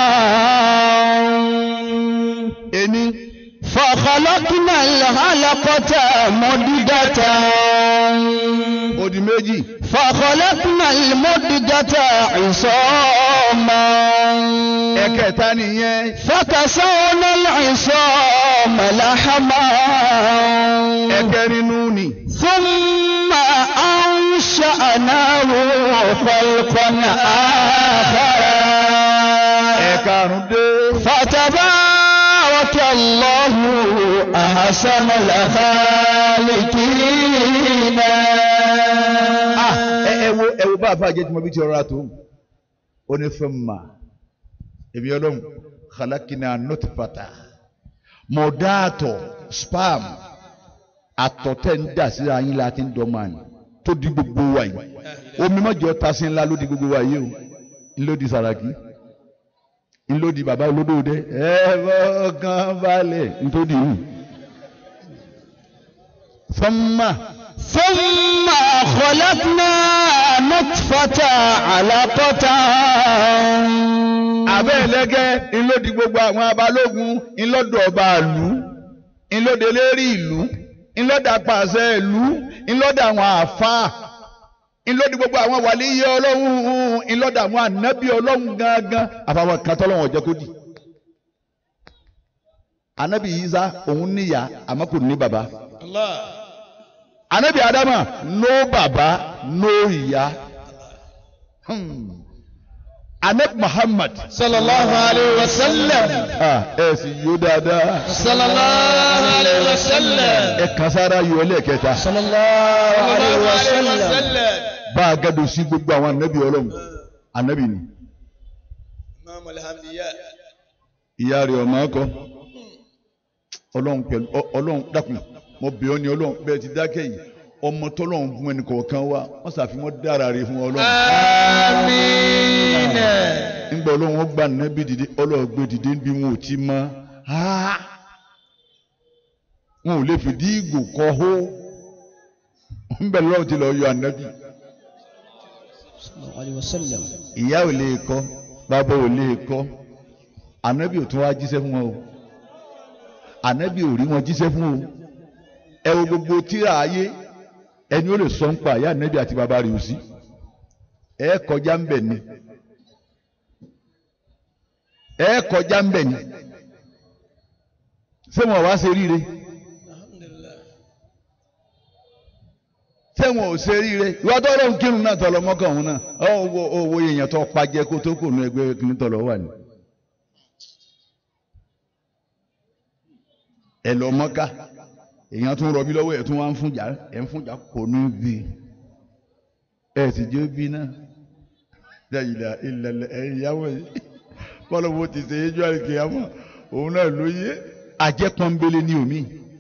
ení فخلقنا العلقة مضغة odi méjì فخلقنا المضغة عصاما ẹ̀kẹta nìyẹn فكسونا العصام لحما ẹ̀kẹrin nù ni ثم أنشأناه خلقا آخر ẹ̀karùn dé فتبارك الله أحسن الخالقين ah ẹ ẹ wo ẹ wo bá a fà jẹ́ tí mo bí ti ọ̀rọ̀ àtò ó ní fún ma èmi ọlọ́run khalakina nutfata mọ̀dáàtọ̀ spam àtọ̀tẹ̀ ń dà síra yín la ti ń dọ́ máa ní tó di gbogbo wa yìí omi mọ́jọ ta sí ńlá ló di gbogbo wa yìí o ńlọ di Sàràkí ńlọ di bàbá olódòdó ẹ fọkàn balẹ̀ nítorí yìí fọ́nmà ثم خلقنا نطفة علقة abẹ́ ẹlẹ́gẹ́ ńlọ́dì gbogbo àwọn abalógun ńlọ́dọ̀ ọba ìlú ńlọ́dẹ lérí ìlú ńlọ́dà pàṣẹ ìlú ńlọ́dà àwọn àfáà ńlọ́dì gbogbo àwọn wàlíyé ọlọ́run ńlọ́dà àwọn ànábì ọlọ́run gángan àfàwọn kan tọ́lọ́wọ̀n ọ̀jẹ́ kó dì. ànábì Ìsá òun níyà àmọ́ kò ní bàbá Allah. ànábì Ádámà no bàbá no ìyá. Hmm. ànábì Muhammad sallallahu alayhi wa sallam. ah ẹ sì yó dáadáa. sallallahu alayhi wa sallam. ẹ kan sára yọ ẹlẹ́ẹ̀kẹta sallallahu عليه sallallahu alayhi wa وسلم sallam. bá a gádùn sí gbogbo àwọn anabi ọlọ́run anabi ni imam alhamdiya. ìyá rẹ̀ ọmọ akọ ọlọ́run pẹ̀lú ọ- ọlọ́run dákun mo bẹ̀ ọ́ ni ọlọ́run bẹ́ẹ̀ ti dákẹ́ yìí ọmọ tọ́lọ́run fún ẹnì kọ̀ọ̀kan wa wọ́n ṣàfihàn dára rẹ̀ fún ọlọ́run amiina. nígbà ọlọ́run ó gba anabi dìde ọlọ́run gbé dìde níbi wọn ò ti mọ́ Ah! wọn ò lè fìdí ìgò kọ́ hó ń bẹ̀ lọ́run ti lọ yọ anabi. صلى الله عليه وسلم ìyá ò lè kọ́ bàbá ò lè kọ́ ànábì ò tún wá jíṣẹ́ fún wọn o ànábì ò rí wọn jíṣẹ́ fún o ẹ wo gbogbo tíra ayé ẹni ó lè sọ ń pa ìyá ànábì àti bàbá rẹ̀ ò sí ẹ kọjá ń bẹ̀ ni ẹ kọjá ń bẹ̀ ni ṣé wọn wá ṣe ríire ṣé wọn ò ṣe ríire ìwà tó lóun kírun náà tọ̀lọ̀ mọ́kàn òun náà owó owó èèyàn tó pàjẹ́ kó tó kù nù ẹgbẹ́ kìíní tọ̀lọ̀ wà ní. ẹ lọ mọ́ká èèyàn tún rọbí lọ́wọ́ ẹ̀ tún wá ń fúnjà ẹ̀ ń fúnjà kò ní bí ẹ̀ sì jẹ́ bí náà dáyìlá ìlẹ̀lẹ̀ ẹ̀yìn ìyàwó yìí bọ́lá wo ti ṣe éjọ́ àìkèyàmọ́ òun náà ló yé ajẹ́pọ́nbélé ní omi.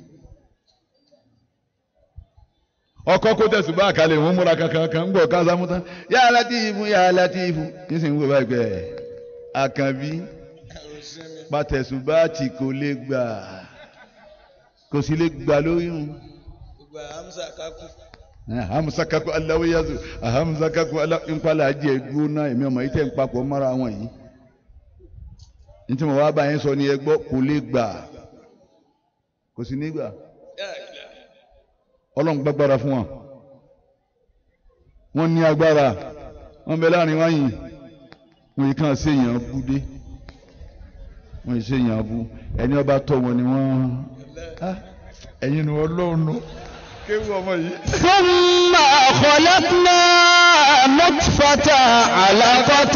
ọkọ kó tẹsùn bá àkàlẹ̀ ìwọ̀n múra kankan kan ń gbọ́ kásámú tán yá Látìfù yá Látìfù kí sì ń wò báyìí pé àkànbí pàtẹ̀sùn bá ti kò lè gbà kò sì lè gbà lóyún. gbogbo hamza kaku. ahamusa kakọ aláwọ yazu ahamusa kakọ aláwọ nkpala ajé gbóná èmi ọmọ yìí tẹ̀ ń papọ̀ mọ́ra wọn yìí ntí mo wá bá yẹn sọ ni ẹ gbọ́ kò lè gbà kò sì ní gbà ọlọ́run gbàgbára fún wọn wọ́n ní agbára wọ́n bẹ láàrin wọn yìí wọ́n yìí kàn séèyàn bú dé wọ́n yìí séèyàn bú ẹni ọba tọ́ wọn ni wọ́n Ah, ẹ̀yin ni wọ́n lóun kéwù ọmọ yìí. ثم خلقنا نطفة علقة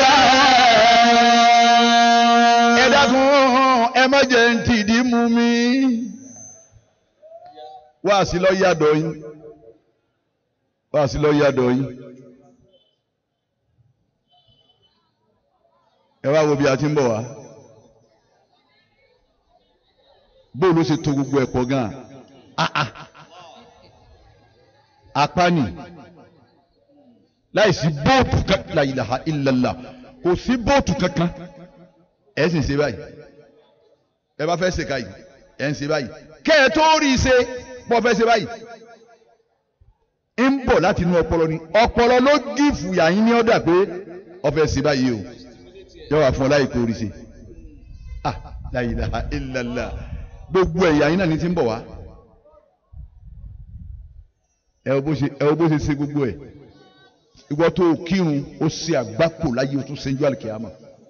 ẹ dákun ẹ má jẹ́ ń tìdí mú mi wá sí lọ yàdọ̀ yín wá sí lọ́ọ́ yàdọ̀ yín ẹ wá wo bí a ti ń bọ̀ wá bóòlù ṣe to gbogbo ẹ̀ pọ̀ gan-an ah ah apani láìsí bóòtù kankan la ilaha illallah kò sí bóòtù kankan ẹ sì ń ṣe báyìí ẹ bá fẹ́ ṣe ká yìí ẹ ń ṣe báyìí kẹ́ ẹ tó rí i ṣe bọ́ fẹ́ ṣe báyìí ń bọ̀ láti inú ọpọlọ ni ọpọlọ ló gífù yàyín ní ọ̀dà pé ọfẹ́ ṣe báyìí o yọ wà fún ọ láì kó rí ṣe ah la ilaha illallah gbogbo ẹ̀yà yín náà ní ti ń bọ̀ wá ẹ wo bó ṣe ẹ wo bó ṣe ṣe gbogbo ẹ̀ ìwọ tó kírun ó ṣe àgbákò láyé o tún ṣe ń jọ àlùkìyàmà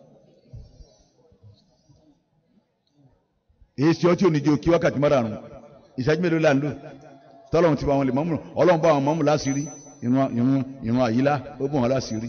èyí ṣe ọtí oníjẹ òkè wákàtí márùn ìṣẹ́jú mélòó là ń lò tọ́lọ́run ti bá wọn lè mọ́mú ọlọ́run bá wọn mọ́mú láṣìírí ìrun ìrun ìrun àyílá ó bò wọn láṣìírí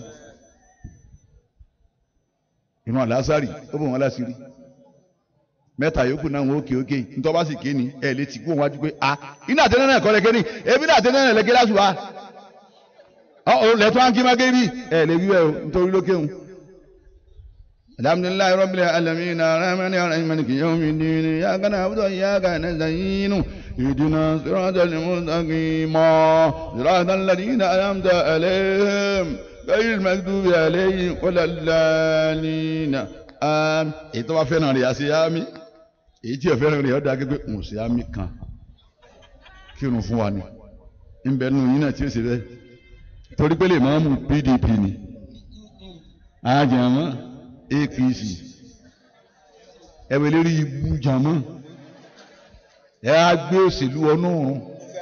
ìrun àlásàrì ó bò wọn láṣìírí mẹ́ta yòókù náà wọn òkè òkè ntọ́ bá sì ké ni ẹ̀ lè ti kú wọn wájú pé a iná àtẹnẹ́ náà kọ́ lẹ́kẹ́ ni ebi náà àtẹnẹ́ náà lẹ́kẹ́ lásùwà ọ̀ lẹ́tọ́ àǹkí má gébí ẹ̀ lè wí ẹ̀ o nítorí lókè òun. alhamdulilayi rabbil alamin arahmani arahim maliki yawmi din iyyaka na'budu wa iyyaka nasta'in ihdina siratal mustaqim siratal ladina an'amta alayhim ghayril maghdubi alayhim waladdallin àmín èyí tó bá fẹ́ràn rẹ̀ àṣẹ àmín èyí tí ò fẹ́ràn rẹ̀ ọ̀dà gẹ́gẹ́ ń ṣe àmín kan kírun fún wa ni ń bẹ nínú yín náà tí ó ṣe bẹ́ẹ̀ torí pé lè máa mú PDP ni àjàmọ́ APC ẹ̀wẹ̀ lérí ibú jàmọ́ ẹ̀ á gbé òṣèlú ọ̀nà ọ̀run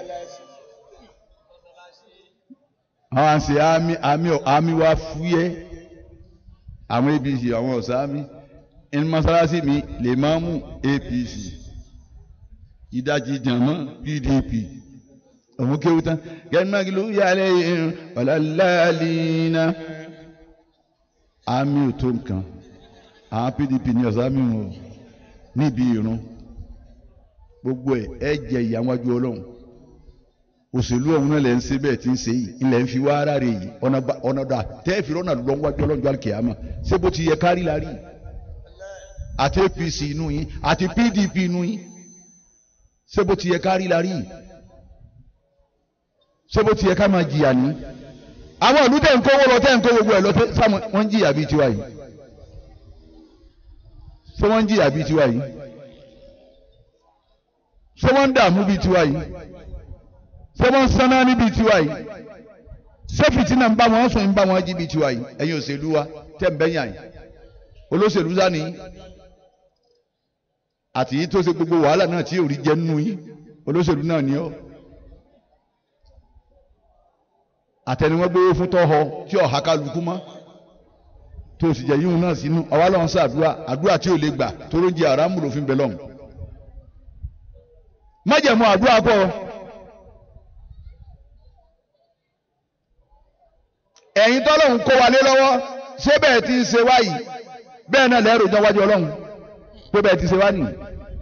àwọn àṣẹ àmín àmín àmín wa fúyẹ́ àwọn apc àwọn ọ̀sáàmì ẹni mọ́sálásí mi lè máa mú apc ìdajì jàmọ́ pdp òun kéwú tán gẹ́gbẹ́gì ló yàrá yẹn ọ̀làlálìínà àmì ò tó nǹkan àwọn pdp ní ọ̀sáàmì wọn níbi ìrun gbogbo ẹ̀ ẹ jẹ ìyàwó ọlọ́run òṣèlú ọ̀hún náà lẹ̀ ń ṣe bẹ́ẹ̀ tí ń ṣe yìí ilẹ̀ ń fi wá ara rẹ̀ yìí ọ̀nà dà tẹ́ẹ̀fì rọ́nà lọ́wọ́jú ọlọ́njọ́ àkìyàmà ṣé bó ti yẹ kárí la rí àti APC inú yín àti PDP inú yín ṣé bó ti yẹ kárí la rí ṣé bó ti yẹ ká máa jìyà ní. àwọn ìlú tẹ̀ ń kówó lọ tẹ̀ ń kó gbogbo ẹ̀ lọ sáwọn wọ́n ń jìyà bíi tiwa yìí ṣé wọ́n ń jìyà bíi tiwa yìí ṣé wọ́n ń dààmú bíi tiwa yìí ṣé wọ́n ń sáná níbi tiwa yìí ṣé fìtínà ń bá wọn sùn ń bá wọn jí bíi tiwa yìí ẹ̀yin òṣèlú wa tẹ̀ ń bẹ́yàn yìí olóṣèlú sani àti yìí tó ṣe gbogbo wàhálà náà tí òrí jẹ nínú yín olóṣèlú náà ni ọ́ àtẹniwọ́n gbé fún tọ́họ tí ọ̀há kálukú mọ́ tó sì jẹ́ yíhun náà sínú ọwọ́ lọ́wọ́ sí àdúrà àdúrà tí ò lè gbà tó ló ń jẹ àràmù lòfin bẹ lọ́hùn májẹ̀mú àdúrà pọ̀ ẹ̀yin tọ́lọ́hún kó wa lé lọ́wọ́ ṣé bẹ́ẹ̀ ti ń ṣe wáyìí bẹ́ẹ̀ náà lẹ́rù jọ wájú ọlọ́run pé bẹ́ẹ̀ ti ṣe wá nìyí.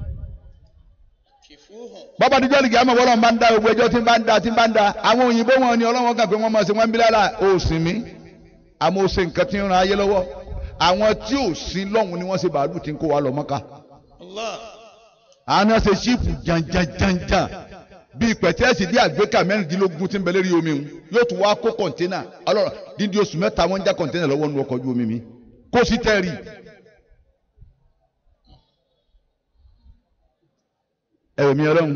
bọ́bá díjọ́ lìgì àmọ́ wọ́n bá ń da gbogbo ẹjọ́ tí ń bá ń da tí ń bá ń da àwọn òyìnbó wọn ni ọlọ́wọ́n kàn pé wọ́n máa ṣe wọ́n ń bí lára òsìn mi àmọ́ ó ṣe nǹkan tí ń ran ayé lọ́wọ́ àwọn tí ò sí lọ́hùn ni wọ́n ṣe bàálù tí ń kó wa lọ mọ́ká. àwọn náà ṣe ṣíìpù jàǹjàǹjàǹjàǹ bíi pẹ̀tẹ́ẹ̀sì bí àgbékà mẹ́rìndínlógún tí ń bẹ lérí omi ń yóò tún wá kó kọ̀ǹténà ọlọ́run dídí oṣù mẹ́ta wọ́n ń já kọ̀ǹténà lọ́wọ́ nu ọkọ̀ ojú omi mi kó sí tẹ́rì. ẹ̀rọ mi ọlọ́run.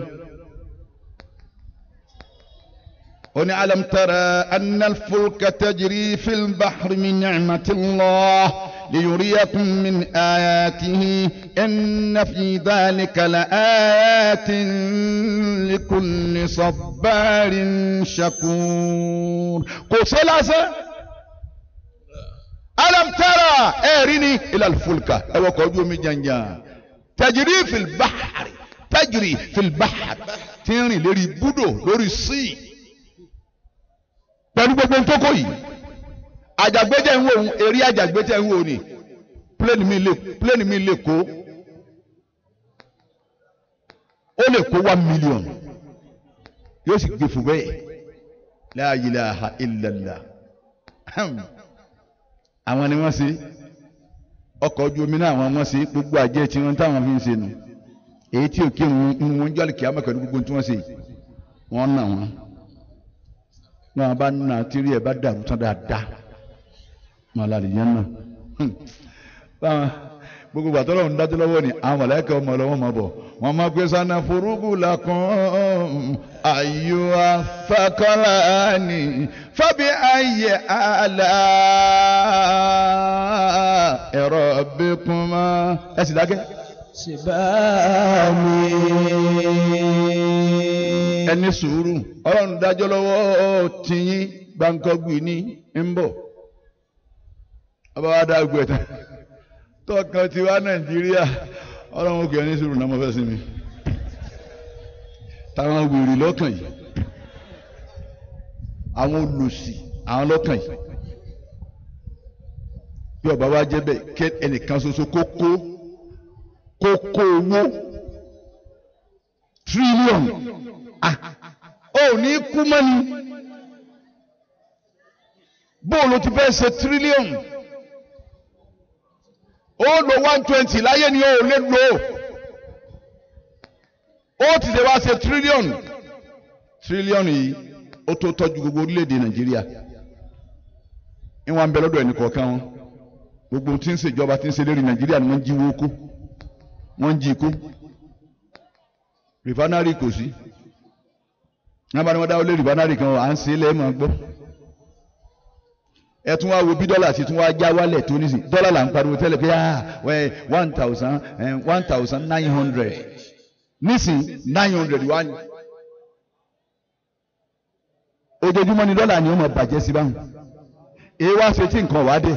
ó ní alam tara anna al-fulka tajri fil bahri min ni'matillah liyuriyakum min ayatihi inna fi dhalika la ayatin likulli sabbarin shakur. kò sí lásán. alam tara ẹ̀rí ni ila al-fulka ẹ̀wọ̀ kọ́ ojú omi jàǹjàǹ tajri fil bahri tajiri filbahar tí ń rìn lérí búdò lórí síì pẹ̀lú gbogbo ntókò yìí àjàgbéjẹ́ ń wò ó eré àjàgbéjẹ́ ń wò ó ni pléènì mi lè pléènì mi lè kó ó lè kó one million yóò sì gbé fún bẹ́ẹ̀ la ilaha illallah àwọn ni wọ́n ṣe ọkọ̀ ojú omi náà àwọn wọ́n ṣe gbogbo àjẹ́ tí wọ́n táwọn fi ń ṣe nù èyí tí òkè ń wọn jọ́lì kí á mọ̀ pẹ̀lú gbogbo tí wọ́n ṣe wọ́n nà wọ́n wọn bá nà tírí ẹ̀ bá dàrú tán dáadáa wọn lálẹ́ yẹn náà báwọn gbogbo gbàtọ́ lọ́wọ́ ń dájú lọ́wọ́ ni àwọn mọ̀lẹ́kẹ́ ọmọ ọlọ́wọ́ máa bọ̀ wọ́n máa gbé sanna furugu lakum ayò afakọ́lá ni fábí ayé àlá ẹ̀rọ bíkúnmá ẹ sì dákẹ́. سبامي ẹni sùúrù ọlọ́run dájọ́ lọ́wọ́ tìyín gbàǹkọ́gbì ní ń bọ̀ ọba wa dá gbẹ tán tọkàn ti wá nàìjíríà ọlọ́run òkè ẹni sùúrù náà mo fẹ́ sí mi táwọn wèrè lọ́kàn yìí àwọn olùsì àwọn lọ́kàn yìí bí ọba wa jẹ́ bẹ́ẹ̀ kẹ́ ẹnìkan ṣoṣo kókó kókó owó tírílíọ̀nù ah ó ní kú mọ́ni bóòlù ti fẹ́ ṣe tírílíọ̀nù ó lo one twenty láyé ni ó lè lò ó ti ṣe wá ṣe tírílíọ̀nù tírílíọ̀nù yìí ó tó tọ́jú gbogbo orílẹ̀-èdè nàìjíríà ìwọ̀n ń bẹ lọ́dọ̀ ẹnì kọ̀ọ̀kan wọn gbogbo tí ń ṣèjọba tí ń ṣe lérí nàìjíríà ni wọ́n ń jí wó kó wọ́n ń jí kó rìfánárì kò sí wọ́n bá ní wọ́n dáwọ́ lé rìfánárì kan à ń ṣe é lẹ́ẹ̀mọ́ gbọ́ ẹ tún wá wo bí dọ́là ti tún wá já wálẹ̀ tó ní sí dọ́là là ń pariwo tẹ́lẹ̀ pé ah wẹ́ one thousand one thousand nine hundred nísìn nine hundred wá ní. ojoojúmọ́ ni dọ́là ni ó mọ̀ bàjẹ́ sí báwọn èyí wá ṣe tí nǹkan wá dé.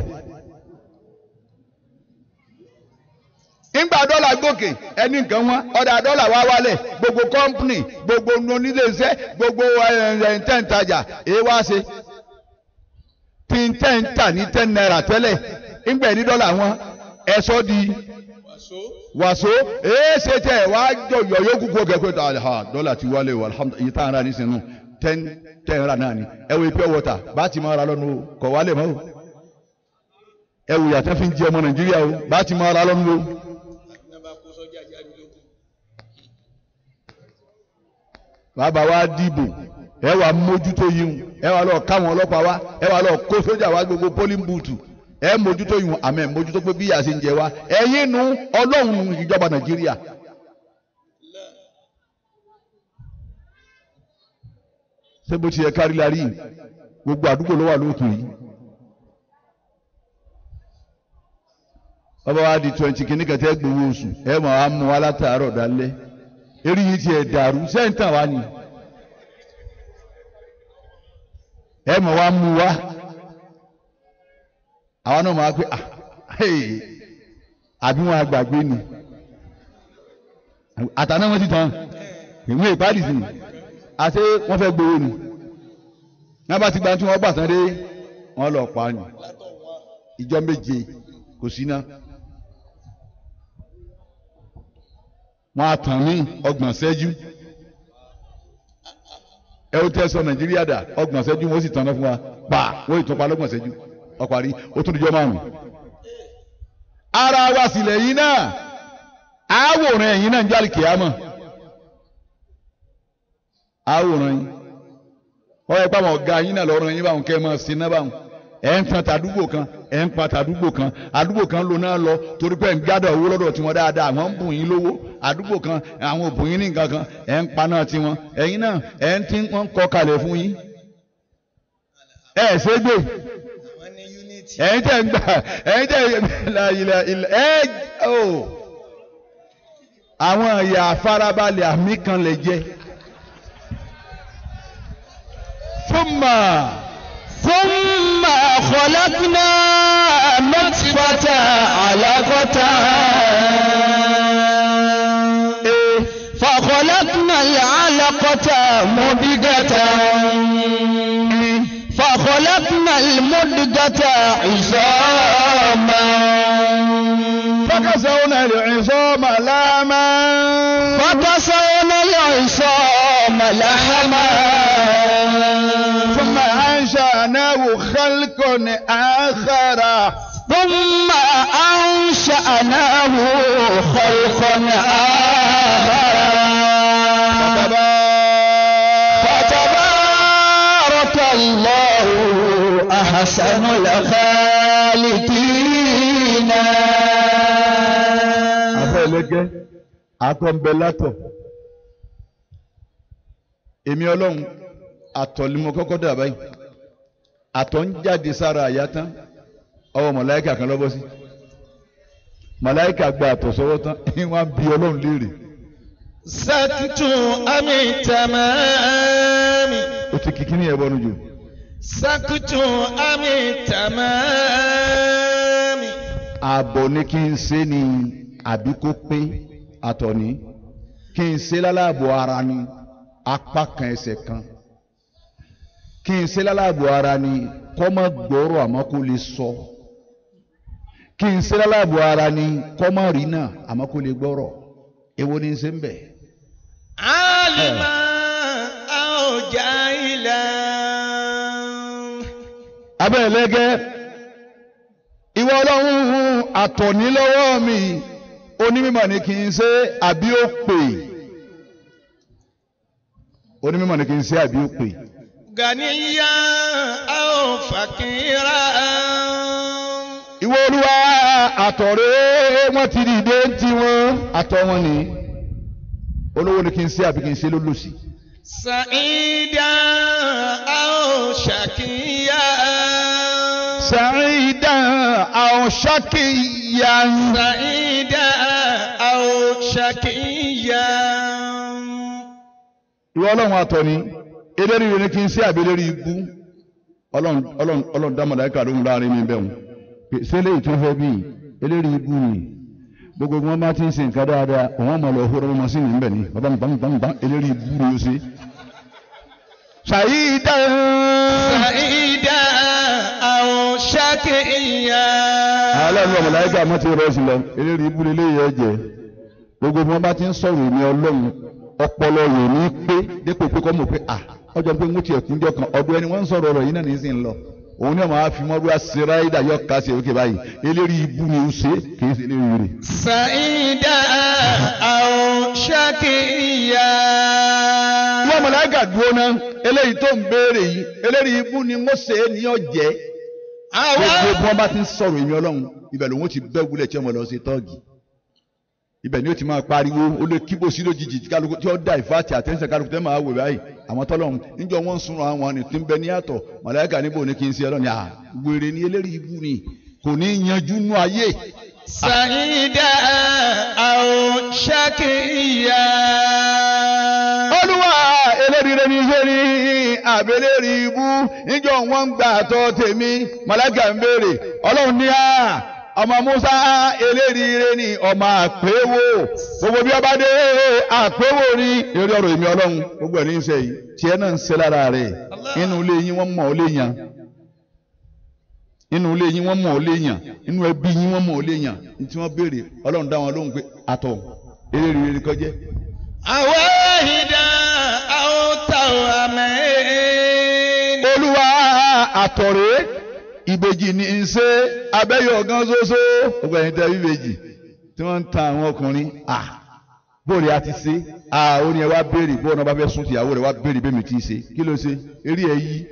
ńgbà dọ́là gòkè ẹni nǹkan wọn ọ̀dà dọ́là wá wálẹ̀ gbogbo kọ́ńpìnì gbogbo oníléeṣẹ́ gbogbo ẹ̀ńtẹ̀ǹtajà èyí wá ṣe tí ń tẹ́ ń tà ní ten naira tẹ́lẹ̀ ńgbà ní dọ́là wọn ẹ̀sọ́ di wàsó èé ṣe tẹ̀ wá jọ yọ̀yọ́ kúkú kẹ́kẹ́ tó ha dọ́là ti wálé o alhamdulilayi yìí tá à ń ra ní sinú ten ten ra náà ni ẹ wo pure water bá ti máa ra lọ́nu o kọ̀ wálé mọ́ o ẹ wò yàtọ̀ fi ń jẹ ọmọ nàìjíríà o bá ti máa ra lọ́nu o. bàbá wa dìbò ẹ wà mójútó yìí ẹ wà lọ káwọn ọlọ́pàá wa ẹ wà lọ kó sójà wa gbogbo polling booth ẹ mójútó yìí àmọ́ ẹ mójútó pé bí yà sí ń jẹ wa ẹ̀yin nu ọlọ́run ìjọba nàìjíríà. ṣé bó ti yẹ kárí la rí gbogbo àdúgbò ló wà lóòtún yìí. ọba wa di twenty kìíní kẹtẹ gbowó oṣù ẹ mọ̀ wá mú wa látàárọ̀ dálẹ́ eré yìí tiẹ̀ dàrú sẹ́ńtàn wa ni. ẹ mọ̀ wá mú wa àwọn náà máa pé ah àbí wọn àgbàgbé ni àtàná wọn ti tán ìwé ìpàdé sí ni àti wọn fẹ́ gbowó ni wọn bá ti gba tí wọn gbà tán dé wọn lọ pa ni ìjọ méje kò sí náà wọn á tàn ní ọgbọ̀n ṣẹ́jú ẹ ó tẹ́ sọ nàìjíríà dà ọgbọ̀n ṣẹ́jú wọ́n sì tanná fún wa pa wọ́n ìtọ́pa lọ́gbọ̀n ṣẹ́jú ọparí ó tún dijọ́ márùn. ara wa sílẹ̀ yìí náà àwòrán ẹ̀yìn náà ń jáde kìámọ̀ àwòrán yìí wọ́n yẹ pé àwọn ọ̀gá yín náà lọ́rọ̀ yín báwọn kẹ́ ẹ máa sin náà báwọn ẹ̀ ń tan tàdúgbò kan ẹ̀ ń pa tàdúgbò kan àdúgbò kan ló náà lọ torí pé ń gbádùn owó lọ́dọ̀ tiwọn dáadáa àwọn ń bùn yín lówó àdúgbò kan àwọn ò bùn yín ní nǹkan kan ẹ̀ ń pa náà tiwọn ẹ̀yin náà ẹ̀ ń tí wọ́n kọ́ kalẹ̀ fún yín ẹ̀ ṣe gbé ẹ̀yin tẹ̀ ń gbà ẹ̀yin tẹ̀ ilẹ̀ ilẹ̀ ẹ̀ o àwọn ìyá farabalẹ̀ àmì kan lè jẹ fún mà. ثم خلقنا نطفة علقة فخلقنا العلقة مضغة فخلقنا المضغة عظاما فكسونا العظام لاما فكسونا العظام لحما ثم أنشأناه خلقا آخر ثم أنشأناه خلقا آخر فتبارك الله أحسن الخالقين afẹ́lẹ́gẹ́ akọ́ńbẹ́látọ̀ èmi ọlọ́run àtọ̀ ni mo kọ́kọ́ dà báyìí àtọ̀ ń jáde sára àyà tán ọwọ́ mọ̀láìkà kan lọ́bọ́ sí mọ̀láìkà gba àtọ̀ sọ́wọ́ tán wọ́n á bi ọlọ́run léèrè سكت أم تمام ó ti kìkì ní ẹ̀bọnú jù سكت أم تمام ààbọ̀ ni kí n ṣe ni àbí kó pé àtọ̀ ní kí n ṣe láláàbọ̀ ara ni apá kan ẹsẹ̀ kan kí n ṣe láláàbọ̀ ara ni kọ́ mọ́ gbọ́rọ̀ àmọ́ kó lè sọ kí n ṣe láláàbọ̀ ara ni kọ́ mọ́ rí náà àmọ́ kó lè gbọ́rọ̀ èwo ni n ṣe ń bẹ̀. عالما أو جاهلا abẹ́ ẹlẹ́gẹ́ ìwọ ọlọ́run àtọ̀ní lọ́wọ́ mi onímọ̀ ni kì í ṣe àbí ó pè onímọ̀ ni kì í ṣe àbí ó pè غنيا أو فقيرا ìwọ olúwa àtọ̀rẹ́ wọn ti dìde ń ti wọn àtọ̀ wọn ni olówó ni kì í ṣe àbí kì í ṣe lólòsì سعيدا أو شقيا sàrídà àwọn ṣákìyà سعيدا أو شقيا ìwọ ọlọ́run àtọ̀ní eléri rẹ ni kì í ṣe àbí eléri ibú ọlọ́run ọlọ́run ọlọ́run dá màláíkà lóhùn láàrin mi bẹ́ẹ̀ wọn sẹ́lẹ̀ ìtúnfẹ́ bíi eléri ibú ni gbogbo wọn bá ti ń ṣe nǹkan dáadáa òun àmọ́ lọ hóró wọn sí ní bẹ̀ ni bàbá mi bá mi bá mi bá eléri ibú ni ó ṣe. ṣàyídà سعيدا أو شقيا aláàánú ọmọ màláíkà mọ́ ti rẹ̀ sí lọ eléri ibú ni eléyìí ẹ̀jẹ̀ gbogbo wọn bá ti ń sọ̀rọ̀ èmi ọlọ́run ọpọlọ rẹ̀ ní pé dépò pé kọ́ mọ̀ pé à ọjọ́ pé ń ti ẹ̀kún jọ kan ọdún ẹni wọ́n ń sọ̀rọ̀ ọ̀rọ̀ yìí náà ní í sìn lọ òun náà máa fi mọ́rú àṣíráìdà yọ ká sí òkè báyìí eléri ibú ni ó ṣe kì í ṣe eléri rẹ̀. سعيدا أو شقيا wọ́n mọ̀láìkà dúró náà eléyìí tó ń béèrè yìí eléri ibú ni wọ́n ṣe é ní ọ̀jẹ́ gbogbo bí wọ́n bá ti ń sọ̀rọ̀ èmi ọlọ́run ibẹ̀ lòun ó ti bẹ́ wúlẹ̀ tí ọmọ lọ ṣe tọ́ọ̀gì ibẹ̀ ni ó ti máa pariwo ó lè kíbo sí lójijì tí kálukú tí ó da ìfàtì àtẹ́sẹ̀ kálukú tẹ́ máa wò báyìí àwọn tọ́lọ́run níjọ́ wọ́n ń sunrun àwọn àni tí ń bẹ ní àtọ̀ màláíkà níbo ni kí n ṣe ọlọ́ni à wèrè ni eléri ibú ni kò ní yanjú nú ayé سعيدا أو شقيا olúwa eléríire ní iṣẹ́ ní àbẹ̀lẹ́rì ibú níjọ́ wọ́n ń gbà àtọ̀ tèmi màláíkà ń béèrè ọlọ́run ní à ọmọ musa eléríire ní ọmọ àpéwò gbogbo bí ọba dé àpéwò ní eré ọ̀rọ̀ èmi ọlọ́run gbogbo ẹ̀ ní í ṣe yìí tiẹ̀ náà ń ṣe lára rẹ̀ inú ilé yín wọ́n mọ̀ ọ́ léèyàn inú ilé yín wọ́n mọ̀ ọ́ léèyàn inú ẹbí yín wọ́n mọ̀ ọ́ léèyàn ní tí wọ́n béèrè ọlọ́run dá wọn lóhùn pé àtọ̀ eléríire kọjẹ́ أواهدا أو توامين olúwa àtọ̀rẹ́ ìbejì ní í ṣe abẹ́yọ̀ gan ṣoṣo gbogbo ẹ̀yin tẹ́ ìbejì tí wọ́n ń ta àwọn ọkùnrin à bóòlù a ti ṣe à ó ní ẹ wá béèrè bóòlù náà bá fẹ́ sún tìyàwó rẹ̀ wá béèrè bẹ́ẹ̀ mi ti ṣe kí ló ṣe eré ẹ yí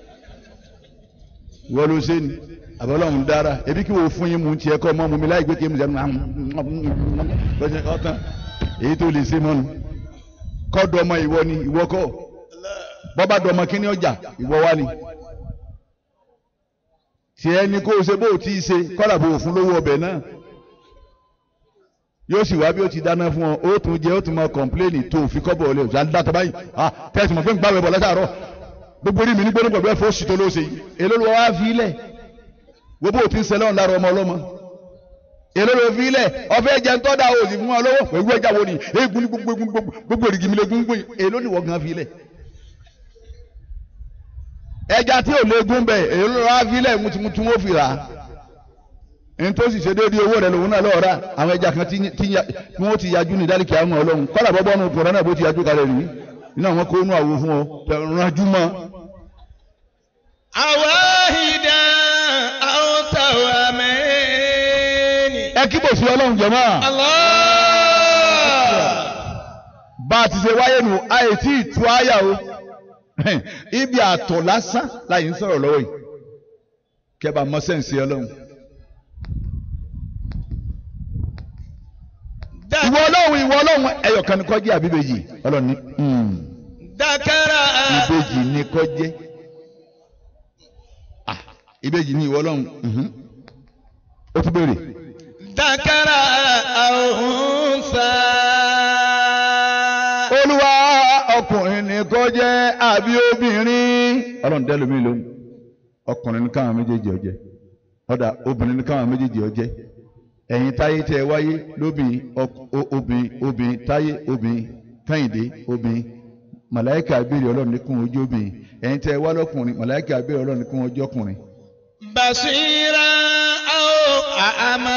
wọ́n ló ṣe ni àbọ̀lọ́hún dára ebi kí wọ́n fún yín mú tiẹ̀ kọ́ mọ́ mu mi láì gbé kí n sẹ́nu ọ̀tán èyí tó lè ṣe mọ́nu kọ́dọ̀ ọmọ ìwọ ni ìwọ kọ́ bọ́bá dọmọ kí ni ọjà ìwọ wá ni tiẹ̀ ni kó o ṣe bó o ti ṣe kọ́là bó o fún lówó ọbẹ̀ náà yóò sì wá bí ó ti dáná fún ọ ó tún jẹ ó tún máa kọ̀mpléènì tó o fi kọ́bọ̀ ọ̀lẹ́ òjò àdá tọ́ba yìí ah tẹ́sí mọ̀ fún gbàgbé bọ̀ látàárọ̀ gbogbo orí mi ní gbóná pẹ̀lú ẹ̀fọ́ òsì tó ló ṣe yìí èló ló wá fi ilẹ̀ wo bó o ti ń ṣẹlẹ̀ ọ̀n lára ọmọ ọlọ́mọ èló ló fi ilẹ̀ ọ̀fẹ́ jẹ́ ń tọ́da òsì fún wọn lọ́wọ́ pẹ̀lú ẹja wo ni eégún ní gbogbo eégún gbogbo èrìgì mi lè gún gbé èló ni wọ́n gan fi ilẹ̀ ẹja tí ò léegun bẹ èyí ló wá fílẹ̀ mutumutu wọn fi rà á ntòsí ṣe déédéé owó rẹ lòun náà lọ́ọ́ rà àwọn ẹja kan tí wọ́n ti yájú ní ìdálẹ́kẹ̀ àwọn ọlọ́run kọ́lá bọ́bọ́ nu kọ̀ọ̀rọ̀ náà bó ti yájú kalẹ̀ rí iná àwọn kó nú àwo fún ọ ranjú mọ́ أواهدا أو توامين ẹ kí bò sí ọlọ́run jọ̀mọ́. الله bá a ti ṣe wáyé nù àyè tí ì tú àyà o ibi àtọ̀ lásán láyé ń sọ̀rọ̀ lọ́wọ́ yìí kẹ́ bá mọ sẹ́ǹsì ọlọ́run. ìwọ ọlọ́run ìwọ ọlọ́run ẹyọkan ni kó jẹ́ àbí ìbejì ọlọ́run ní hmm, ذكر ìbejì ni kó jẹ́ Ah, ìbejì ni ìwọ ọlọ́run mhm. ó tún béèrè ذكر أو أنثى olúwa ọkùnrin ni kó jẹ́ àbí obìnrin ọlọ́run dẹ́ lómi lóhùn ọkùnrin ní káwọn méjèèjì ó jẹ́ ọ̀dà obìnrin ní káwọn méjèèjì ó jẹ́ ẹ̀yin táyé tẹ wáyé lóbìn obìn obìn táyé obìn kẹ́hìndé obìn màláìkà abéèrè ọlọ́run ní kún ojú obìn ẹ̀yin tẹ wá lọ́kùnrin màláìkà abéèrè ọlọ́run ní kún ojú ọkùnrin. بصيرا أو أعمى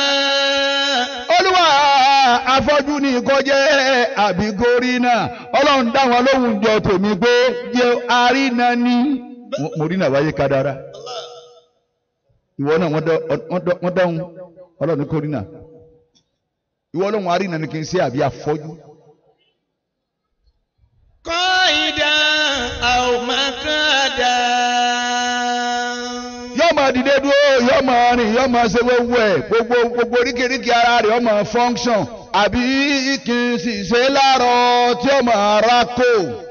olúwa afọ́jú ní kó jẹ́ àbí gorí náà ọlọ́run dá wọn lóhùn jọ tèmi pé jẹ́ àrínà ní. Mo- mo rí náà wáyé kadara ìwọ náà wọ́n dá- wọ́n dá- wọ́n dáhùn ọlọ́run ní kó rí náà ìwọ ọlọ́run àrínà ní kí n ṣe àbí afọ́jú. قائدا أو مقعدا yóò máa dìde dúró yóò máa rìn yóò máa ṣe gbogbo ẹ̀ gbogbo gbogbo oríkèéríkèé ara rẹ̀ yóò máa function àbí kì í sì ṣe láàárọ̀ tí yóò máa ra kó.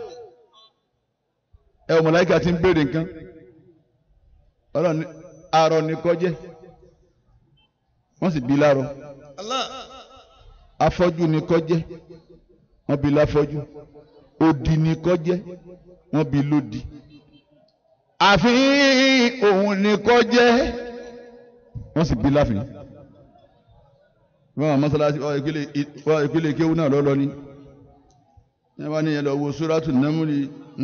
ẹ ò mọ̀láyíkà ti ń béèrè nǹkan ọlọ́run ní arọ ní kọjẹ́ wọ́n sì bí láàárọ̀ الله afọ́jú ní kọjẹ́ wọ́n bí láfọ́jú odi ní kọjẹ́ wọ́n bí lódi àfi òun ní kọjẹ́ wọ́n sì bí láfin wọ́n àwọn mọ́sálásí wọ́n ìpele wọ́n ìpele kéwú náà lọ́lọ́ ni ẹ wá ní ẹlọ wo sóràtù námúri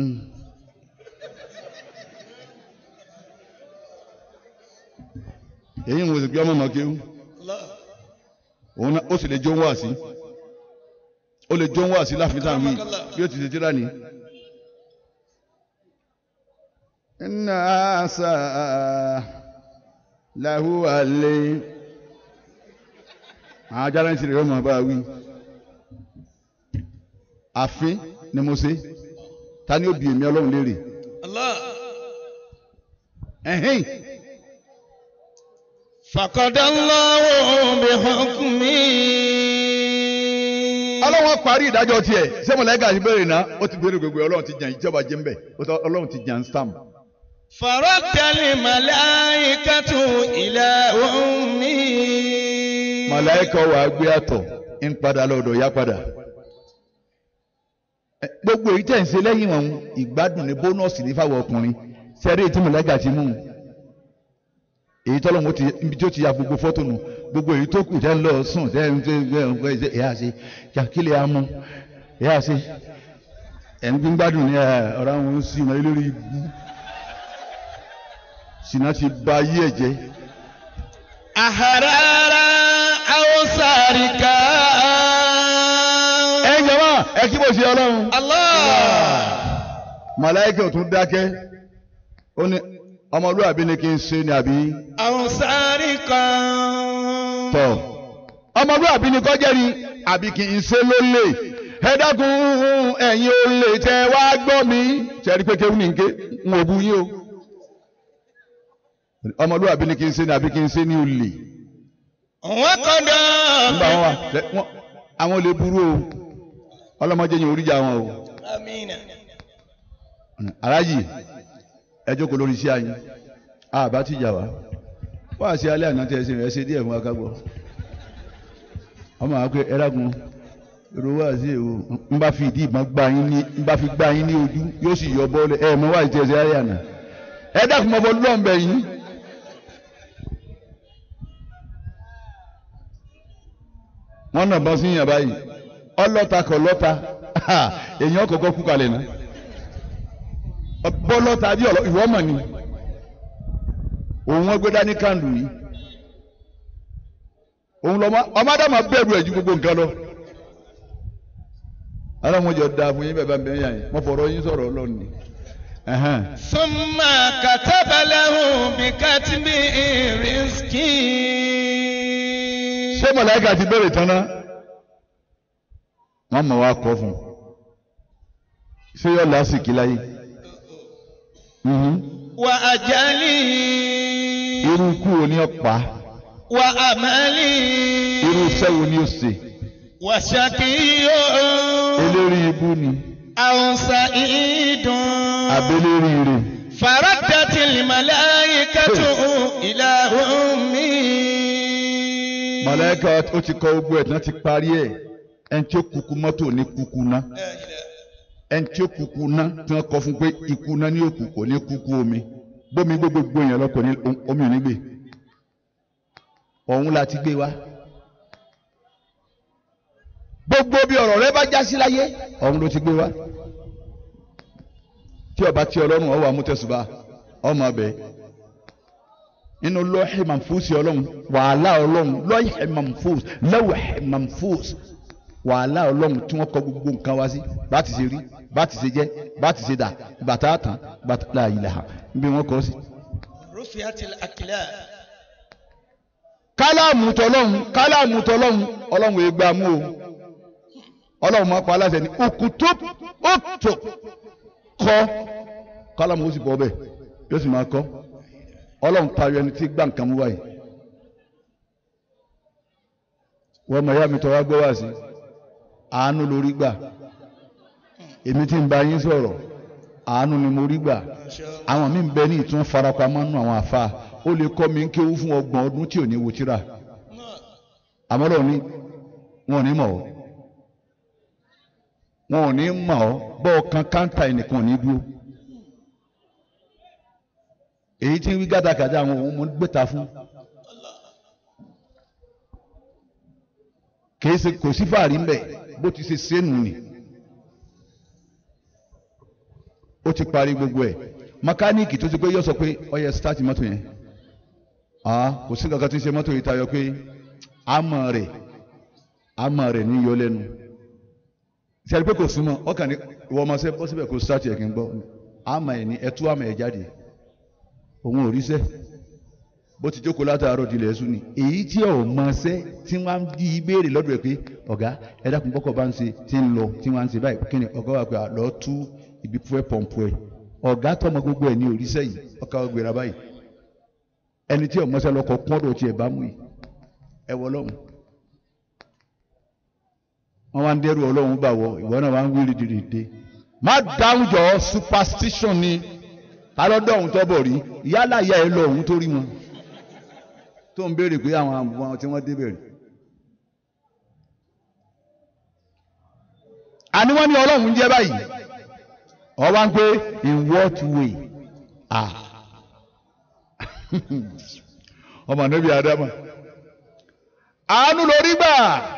èyí ń wo sì pé ọmọ mọ̀ kéwú الله òun náà ó sì lè jó ń wá sí ó lè jó ń wá sí láàfin táwọn wí bí ó ti ṣe tíra ni. iná àṣà làhú àlè àwọn ajára ń ṣe rẹ̀ ọmọ bá wí. àfin ni mo ṣe ta ni ó bi èmi ọlọ́run léèrè. الله ẹ̀hìn فقد الله بحكمه ọlọ́run parí ìdájọ́ tiẹ̀ ṣé mọ̀lẹ́gà ti béèrè náà ó ti béèrè gbogbo ọlọ́run ti jàn ìjọba jẹ́ ń bẹ̀ ọlọ́run ti jàn stamp. فرد الملائكة إلى أمه màláìka wà á gbé àtọ̀ ń padà lọ́dọ̀ yá padà. Ẹ, gbogbo èyí tẹ̀ ń ṣe lẹ́yìn ọ̀hún ìgbádùn ní bónọ́ọ̀sì ní fáwọn ọkùnrin sẹ́rí èyí tí màláìka ti mú un. èyí tọ́lọ́ mo ti ibi tí ó ti ya gbogbo fọ́tò nù gbogbo èyí tó kù tẹ́ ń lọ sùn tẹ́ ń tẹ́ ń fẹ́ ṣe ẹ̀yà ṣe kàkílẹ̀ amú ẹ̀yà ṣe ẹ̀ ń gbígbádùn ní ẹ̀, ọ̀rọ̀ àwọn ń sìn náà lórí ibú sìnà ti ba ayé ẹ̀ jẹ́. أحرارا أو سارقا ẹ jọ̀wọ́ ẹ kí bó ṣe ọlọ́run. الله màláìkà ò tún dákẹ́ ó ní ọmọlúwàbí ni kí n ṣe ni àbí أو سارقا tọ̀ ọmọlúwàbí ni kọjá ni àbí kí n ṣe ló lè ẹ dákun ẹ̀yin ò lè tẹ wá gbọ́ mi ṣẹ́rí pé kéwù ní nké ń wò bu yín o ọmọlúwàbí ni kí n ṣe ni àbí kí n ṣe ní olè وقضى nígbà wọn wà lẹ- wọn- àwọn olè burú o ọlọ́mọdé yẹn oríjà wọn o. آمين aráyì ẹ jókòó lórí iṣẹ́ àyìn àbá ti jà wá wá sí alẹ́ àná tẹ́ ẹ ṣe ẹ ṣe díẹ̀ fún wa ká gbọ́ ọmọ àwọn pé ẹrágun èrò wá sí èwo ń bá fi ìdí ìbọn gbá yín ní ń bá fi gbá yín ní ojú yóò sì yọ bọ́ọ̀lù ẹ mọ wá ìtẹ́ ẹ ṣe alẹ́ àná ẹ dákun mọ́ bọ́ lọ́nbẹ̀ yín. wọ́n nà bọ́ sí yàn báyìí ọlọ́ta kọ̀ lọ́ta èèyàn kọ̀ọ̀kan kú kalẹ̀ náà bọ́lọ́ta bí ọ̀lọ́ ìwọ́ mọ̀ ni òun ẹgbẹ́ dání kàndù yìí òun lọ́mọ ọmọdéma bẹ̀rù ẹ̀ ju gbogbo nǹkan lọ. alámọ̀jọ da fún yín bẹ́ẹ̀ bá ń bẹ́ẹ̀ yàn yín mo fọ̀rọ̀ yín sọ̀rọ̀ ọlọ́run ni ẹ̀hẹ́n. ثم كتب له بكتب رزقه ṣé mọ̀láìkà ti bẹ̀rẹ̀ tán náà wọ́n mọ̀ wá kọ́ fún un ṣé yọ lásìkò láyé Mhm. وأجله irú ikú wo ni ó pa وأمله irú iṣẹ́ wo ni ó ṣe وشقي eléri ibú ni أو سعيد abéléri ire فردت الملائكة إلى أمه mọ̀láìkà ó ti kọ gbogbo ẹ̀ tán ti parí ẹ̀ ẹni tí ó kúkú mọ́tò ní kúkú ná ẹni tí ó kúkú ná tí wọ́n kọ fún pé ikú ná ní òkú kò ní kúkú omi bómi gbé gbogbo èèyàn lọ kò ní omi ò ní gbé ọ̀hún la ti gbé wá gbogbo bí ọ̀rọ̀ rẹ bá já sí láyé ọ̀hún ló ti gbé wá tí ọba tí ọlọ́run ọwọ́ amútẹ́sùbà ọmọ ọbẹ̀ nínú lọ́ọ̀hì mamfúsì ọlọ́run wàhálà ọlọ́run lọ́ọ̀hì mamfús lọ́wọ̀hì mamfús wàhálà ọlọ́run tí wọ́n kọ gbogbo nǹkan wá sí bá ti ṣe rí bá ti ṣe jẹ́ bá ti ṣe dà bàtà tán bàtà láàyè ha níbi wọ́n kọ́ sí. رفعت الأقلام kálámù tọlọ́hún kálámù tọlọ́hún ọlọ́run ègbà mú o ọlọ́run máa pa aláṣẹ ní òkùtù òtò kọ́ kálámù ó sì bọ́ bẹ́ẹ̀ yóò sì máa kọ́ ọlọ́run tayọ ẹni tí gbà nǹkan mú wáyé wọ́n mọ̀ ẹ̀yà mi tọ́ wá gbọ́ wá sí àánú lórí gbà èmi tí ń bá yín sọ̀rọ̀ àánú ni mo rí gbà àwọn míì ń bẹ ní ìtún farapamọ́ nù àwọn àfa ó lè kọ́ mi ń kéwú fún ọgbọ̀n ọdún tí ò ní wo tíra àmọ́ lọ́wọ́ ni wọn ò ní mọ̀ ọ́ wọn ò ní mọ̀ ọ́ bọ́ọ̀ kan káńtà ẹnìkan ò ní dúró èyí tí ń wí gádàgádà àwọn òun mo ń gbéta fún kìí ṣe kò sí fàárí mbẹ bó ti ṣe sẹ́nu ni ó ti parí gbogbo ẹ̀ mẹkáníìkì tó ti pé yọ sọ pé ó yẹ start mọ́tò yẹn ah kò sí kankan tí ń ṣe mọ́tò yìí tayọ pé àmọ́ rẹ̀ àmọ́ rẹ̀ ní yọ lẹ́nu sẹ́ni pé kò súnmọ́ ọkàn ní ìwọ ọmọ sẹ́ bọ́ síbẹ̀ kò start yẹ kí n gbọ́ àmọ́ ẹ̀ ní ẹtú àmọ́ ẹ̀ jáde òun ò ríṣẹ́ bó ti jókòó látàárọ̀ dilẹ̀ ẹ̀sùn ni èyí tí ọ̀ mọ ṣẹ́ tí wọ́n á di ìbéèrè lọ́dọ̀ ẹ̀ pé ọ̀gá ẹ dákun bọ́kọ̀ bá ń ṣe tí ń lọ tí wọ́n á ń ṣe báyìí kí ni ọ̀gá wa pé àlọ́ tú ibi fúẹ́ pọ̀npọ̀ ẹ̀ ọ̀gá tọmọ gbogbo ẹ̀ ní òríṣẹ́ yìí ọkà ọgbẹ̀rẹ̀ báyìí ẹni tí ọmọ ṣẹ́ lọkọ̀ pọ́ndọ̀ tiẹ̀ bá mú yìí ẹ wọ ọlọ́run wọ́n wá ń dẹ́rù ọlọ́run bá wọ ìwọ náà wá ń wíri dìrìdè má dáhùn jọ superstition ni alọ́dọ̀ ọ̀hún tó bọ̀ rí yálà ìyá ẹ lọ ọ̀hún tó rí wọn tó ń béèrè pé àwọn àwọn tí wọ́n débẹ̀ rí. àní wọ́n ní ọlọ́run jẹ́ báyìí ọ wá ń pé in what way ah ọmọ níbi adama àánú lórí gbà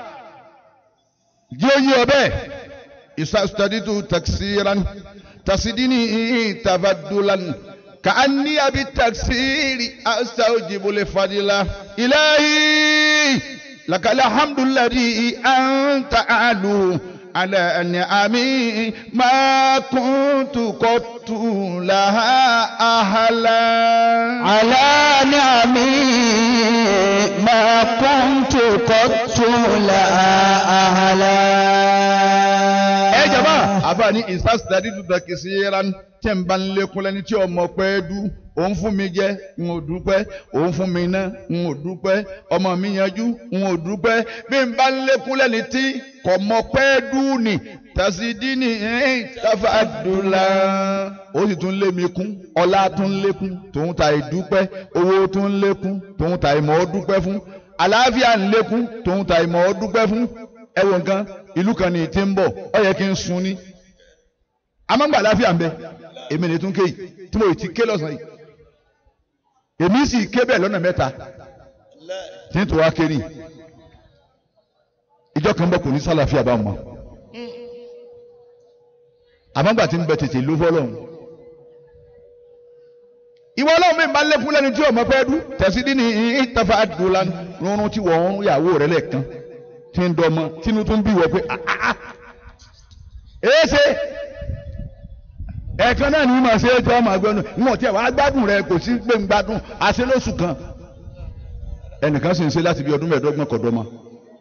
jí oyè ọbẹ̀ ìsàstàdìtú taksiran tasidini tafadulan ka'anni abi taksiri astawjibu li fadila ilahi lakal hamdu alladhi anta alu على نعمي ما كنت قط لها أهلا على نعمي ما كنت قط لها أهلا ẹ jama àbáni ìsásítàdí dùdà kìsìyẹran tẹ̀ ń bá ń lékún lẹ́ni tí ọmọ pẹ́ dú òun fún mi jẹ n ò dúpẹ́ òun fún mi ná n ò dúpẹ́ ọmọ mi yanjú n ò dúpẹ́ bí n bá ń lékún lẹ́ni tí kò mọ pẹ́ dú ni tàṣídìní tàfàdùlà ó sì tún lé mi kún ọlá tún lékún tòun ta ìdúpẹ́ owó tún lékún tòun ta ìmọ̀ ọ́ dúpẹ́ fún àlàáfíà ń lékún tòun ta ìmọ̀ ọ́ dúpẹ́ fún ẹ wo nǹkan ìlú kan ní ti ń bọ̀ ọ yẹ kí n sun ní amágbà àlàáfíà ń bẹ èmi ní tún kéyì tí mo ti ké lọ́sàn-án yìí èmi sì ké bẹ́ẹ̀ lọ́nà mẹ́ta tí n tó wá ké ní ìjọ kan bọ̀ kò ní sálàáfíà bá mọ́ àmọ́gbà tí ń bẹ tètè ló fọ́lọ́hún ìwọ ọlọ́run mi máa ń lékún lẹ́nu tí ọmọ fẹ́ dú tẹ̀sí dín ní ìtafà àdúrà rúnrún tí wọ́n ń yàwó rẹ̀ lẹ́ẹ̀kan tí ń dọ́mọ tínú tó ń bí wọ pé èéṣe ẹ ẹ̀ẹ̀kan náà ní ma ṣe é tí wọ́n máa gbẹ́nu ìwọ̀n tí ẹ̀ wá gbádùn rẹ kò sí pé ń gbádùn àṣẹ lóṣù kan ẹnìkan sì ń ṣe láti bí ọdún mẹ́ẹ̀ẹ́dọ́gbọ̀n kọ̀dọ́ ma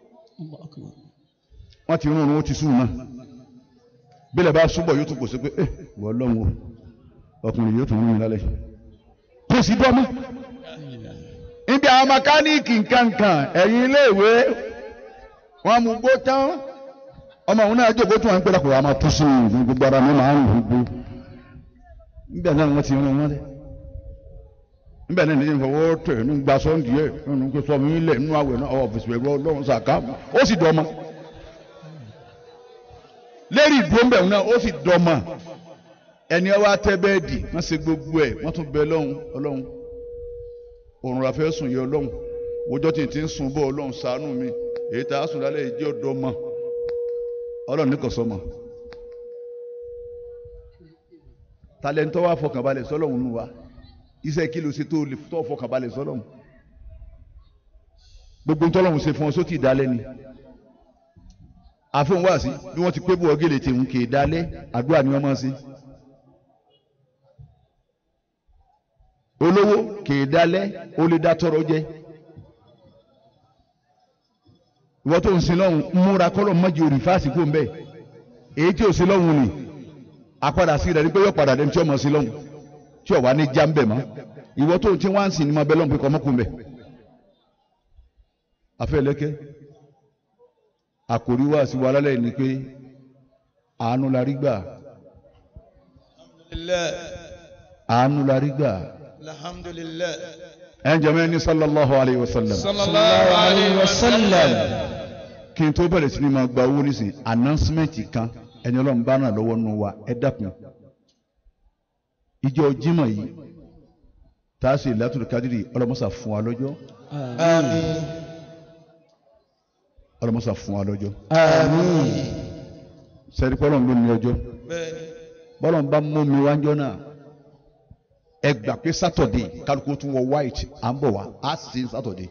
wọ́n ti rún un wọ́n ti sùn náà bílẹ̀ bá súbọ̀ yóò tún kò sí pé ẹ wọ́n lọ́wọ́ ọkùnrin yóò tún rún mi lálẹ́ kò sí dọ́mọ́ níbi àwọn mẹkáníìkì nkankan ẹ̀yìn iléèwé wọ́n mú gbó tán ọmọ òun náà jókòó tún wọn pé lápò àmọ́ tó sí ìlú gbogbo ara mi máa ń rìn gbogbo níbẹ̀ náà wọ́n ti rún wọn lẹ́ níbẹ̀ náà nìyẹn fọwọ́ tẹ̀ ní gba sọ́ndì ẹ̀ nínú pé sọ mi lẹ̀ nínú àwẹ̀ náà ọ̀ fèsì pẹ̀lú ọlọ́run sàká ó sì dọ́mọ lérí ìdúróńbẹ̀ náà ó sì dọ́mọ ẹni ọwọ́ atẹ́ bẹ́ẹ̀dì wọ́n ṣe gbogbo ẹ̀ wọ́n tún bẹ lọ́hùn ọlọ́hun òrùn àfẹ́ sùn yẹ ọlọ́hun wọ́jọ́ tí n ti ń sun bọ́ ọlọ́hun ṣàánú mi èyí tá a sùn lálẹ́ yìí jẹ́ ọ̀dọ́ mọ́ ọlọ́hun nìkan sọ mọ́ talẹ́ntọ́ wa fọkànbalẹ̀ sọlọ́hun nù wa iṣẹ́ kí ló ṣe tó lè tọ́ fọkànbalẹ̀ sọlọ́hun gbogbo ntọ́lọ́hun ṣe fún ọ sókè ìdálẹ́ ni àfọ̀n wá sí bí wọ́n ti pé bú ọgẹ́lẹ̀ tèmú kè é dálẹ́ àdúrà ni wọ́n máa ṣe. olówó kèé dalẹ̀ ó lè dá tọrọ jẹ ìwọ tó ń sin lọ́hùn múra kọ́lọ̀ mọ́jì òrì fáàsì kó ń bẹ̀ èyí tí ò sí lọ́hùn ni apádà sí rẹ̀ ní pé yóò padà dé tí ọmọ sí lọ́hùn tí ọ̀wá ní já ń bẹ̀ mọ́ ìwọ tó ti wá ń sìn ní ma bẹ́ lọ́hùn pé kọ́ mọ́kùn bẹ̀ afẹ́ lẹ́kẹ́ àkòrí wá sí wa lálẹ́ ni pé àánú la rí gbà àánú la rí gbà alhamdulillah ẹnjẹmẹ ní sallallahu alayhi wa sallam sallallahu alayhi wa sallam kí n tó bẹ̀rẹ̀ sí ni máa gba owó nísìnyí announcement kan ẹni ọlọ́run bá ràn lọ́wọ́ nù wa ẹ dákun ìjọ Jímọ̀ yìí tá a sì látòlù kádìrì ọlọ́mọsà fún wa lọ́jọ́ àmín ọlọ́mọsà fún wa lọ́jọ́ àmín sẹ́ni pọ́lọ́n ló ní ọjọ́ bẹ́ẹ̀ni bọ́lọ́n bá mú mi wájọ́ náà ẹ gbà pé sátọ̀dé kálukú tún wọ white à ń bọ̀ wá á sì sátọ̀dé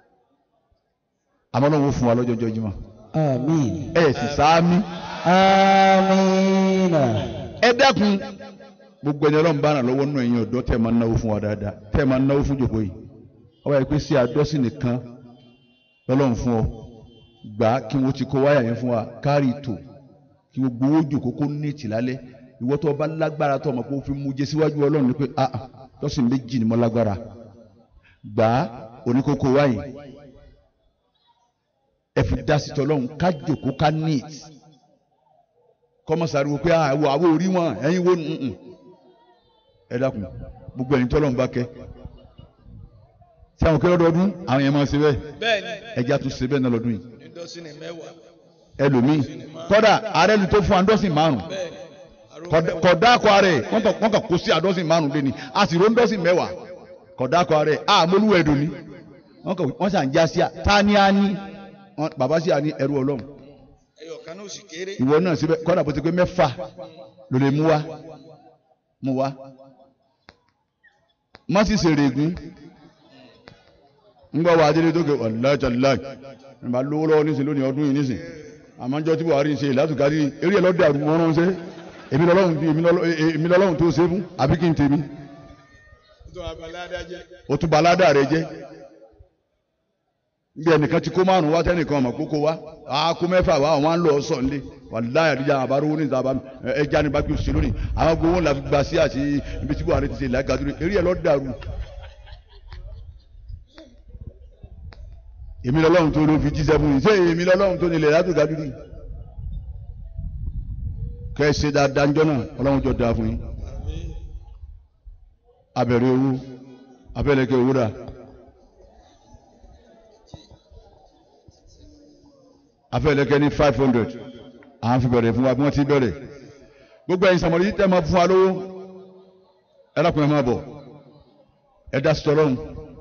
àmọ́ ọlọ́run ó fún wa lọ́jọ́ ọjọ́ Jímọ̀ Àmín. ẹ sì sáámi. Àmín. ẹ dákun gbogbo ẹni ọlọ́run bá ràn lọ́wọ́ nínú ẹ̀yin ọ̀dọ́ tẹ́ ẹ máa ń náwó fún wa dáadáa tẹ́ ẹ máa ń náwó fún jòkó yìí ọba yìí pé sí àdọ́sí nìkan lọ́lọ́run fún ọ gbà á kí wọ́n ti kó wáyà yẹn fún wa kárí ìtò kí gbogbo owó jòkó kó ní ìtìlálẹ́ ìwọ́ tó bá lágbára tó ọmọ pé ó fi mú jẹ síwájú ọlọ́run ni pé ah ah lọ́sìn méjì ni mo lágbára gbà á oníkókó wáyé ẹ fi dá sí tọ́lọ́run ká jòkó ká ní ìtì kọ́mọ̀sáré wo pé àwọ̀ àwọ̀ orí wọn ẹ̀yin wo nùn ẹ dákun gbogbo ẹ̀yin tọ́lọ́run bá kẹ́ tí àwọn kẹ́lọ́ dọ́dún àwọn yẹn máa ṣe bẹ́ẹ̀ bẹ́ẹ̀ni ẹja tún ṣe bẹ́ẹ̀ náà lọ́dún yìí ìdọ́sìn ní mẹ́wàá ẹlòmíì kọ́dà ààrẹ ni tó fún àdọ́sìn márùn bẹ́ẹ̀ni kọ̀dá akọ ààrẹ wọ́n kàn wọ́n kàn kó sí àdọ́sìn márùn lé ní a sì rón dọ́sìn mẹ́wàá kọ̀dá akọ ààrẹ a mọ́lúwẹ̀ ẹ̀dùn ni wọ́n kàn wọ́n sàn já sí à tá ní á ní wọ́n- bàbá sí à ní ẹrú ọlọ́run ẹyọ kan náà sì kéré ìwọ náà síbẹ̀ kọ́dà bó ti pé mẹ́fà ló lè mú wa mú wa má sì ṣèrè ègún ńgbà wà á délé tó ké ọ̀lájàláì nígbà lówó lọ́wọ́ níṣẹ́ lónìí ọdún yìí níṣẹ́ àmọ́jọ́ tí Buhari ń ṣe ìlàtúkadì eré ẹ̀ lọ́dẹ àrùn wọn ránṣẹ́ èmi lọ́lọ́run bí èmi lọ́lọ́- e- èmi lọ́lọ́run tó ṣe fún àbí kí n tèmi tó abaládájẹ ó tún baládà rẹ jẹ́ bí ẹnìkan ti kó márùn wá tẹnìkan ọmọ kókó wá á kó mẹ́fà wá àwọn á ń lọ sọ nílé wàláyà àdìjà àbárò ní ìta bá ẹja ní bákí òṣèlú ni àwọn gbowó ńlá fi gba sí àti ibi tí Buhari ti ṣe ìlàgàdúró eré ẹ̀ lọ́ dàrú. èmi lọ́lọ́run tó ló fi jíṣẹ́ fún yìí ṣé èmi lọ́lọ́run tó nílẹ̀ látògádúró yìí kẹ́ ẹ ṣe dáadáa ńjọ́ náà ọlọ́run jọ dáa fún yín abẹ̀rẹ̀ owó abẹ́lẹ̀kẹ́ owó rà abẹ́lẹ̀kẹ́ ní five hundred à ń fi bẹ̀rẹ̀ fún wa bí wọ́n ti bẹ̀rẹ̀ gbogbo ẹ̀yin sàmọ̀lì yìí tẹ́ máa fún wa lówó ẹ lákùnrin máa bọ̀ ẹ dá sọ̀rọ̀hún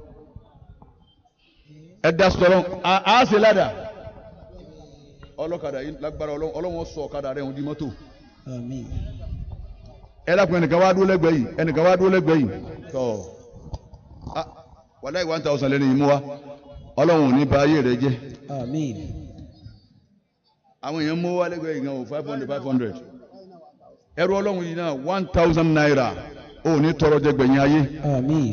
ẹ dá sọ̀rọ̀hún à á ṣe ládà ọlọ́kadà yìí lágbára ọlọ́run ọlọ́run sọ ọ̀kadà rẹ̀ hùn di mọ́tò Àmín. ẹ dákun ẹnìkan wá dúró lẹ́gbẹ̀ẹ́ yìí ẹnìkan wá dúró lẹ́gbẹ̀ẹ́ yìí tọ ah wàláì one thousand lẹ́nu yìí mú wa ọlọ́run ò ní ba ayé rẹ jẹ́ Àmín. àwọn èèyàn mú wa lẹ́gbẹ̀ẹ́ yìí gan o five hundred five hundred ẹrú ọlọ́run yìí náà one thousand naira ó ní tọrọ jẹ gbẹ̀yìn ayé Àmín.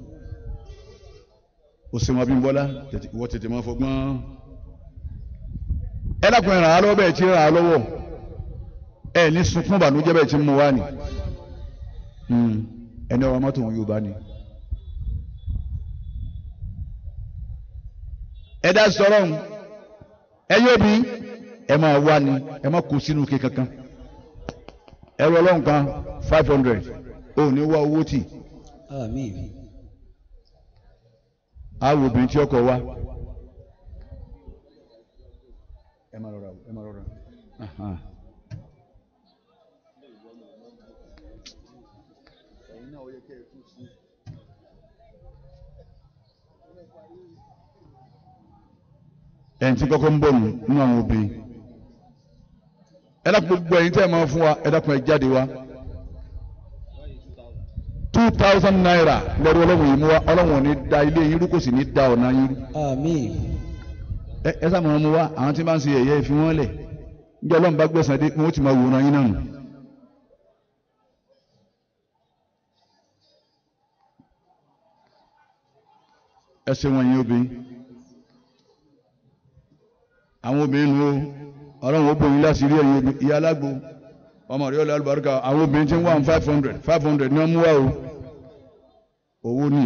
ó sì mọ Abímbọ́lá tètè- ìwọ tètè máa fọgbọ́n ẹ dákun ẹ ràn á lọ́wọ́ bẹ́ẹ̀ tí ràn á lọ́wọ́ ẹ ní sunkún ìbànújẹ́ bẹ́ẹ̀ tí ń mú wá ni Hmm. ẹni ọ̀rọ̀ mọ́tò wọn Yorùbá ni. ẹ dá sọ̀rọ̀ ń ẹ yóò bí ẹ máa wá ni ẹ má kó sínú ike kankan ẹ rọ ọlọ́run kan five hundred ó ní wá owó tì Àmín. á wo obìnrin tí ọkọ wá. ẹ máa rọra ẹ máa rọra. Aha. ẹ̀yìn tí kọ́kọ́ ń bọ̀ nù nínú àwọn obìnrin ẹ dákun gbogbo ẹ̀yin tẹ́ ẹ máa fún wa ẹ dákun ẹ jáde wá two thousand naira lẹ́rú ọlọ́run yìí mú wa ọlọ́run ò ní da ilé yín rú kò sì ní da ọ̀nà yín rú Àmín. ẹ ẹ sáà máa mú wa àwọn tí bá ń ṣe ẹ̀yẹ fi wọ́n lẹ̀ níjọ́ ọlọ́run bá gbẹ̀sán dé wọ́n ti máa wòran yín náà nù. ẹ ṣe wọn yín obìnrin àwọn obìnrin nu o ọlọ́run ó bòyìn láti rí ẹ̀yin obìnrin ìyá alágbo ọmọ rẹ̀ ọlọ́ alùbáríkà àwọn obìnrin tí ń wá five hundred five hundred ní wọ́n mú wá o owó ní.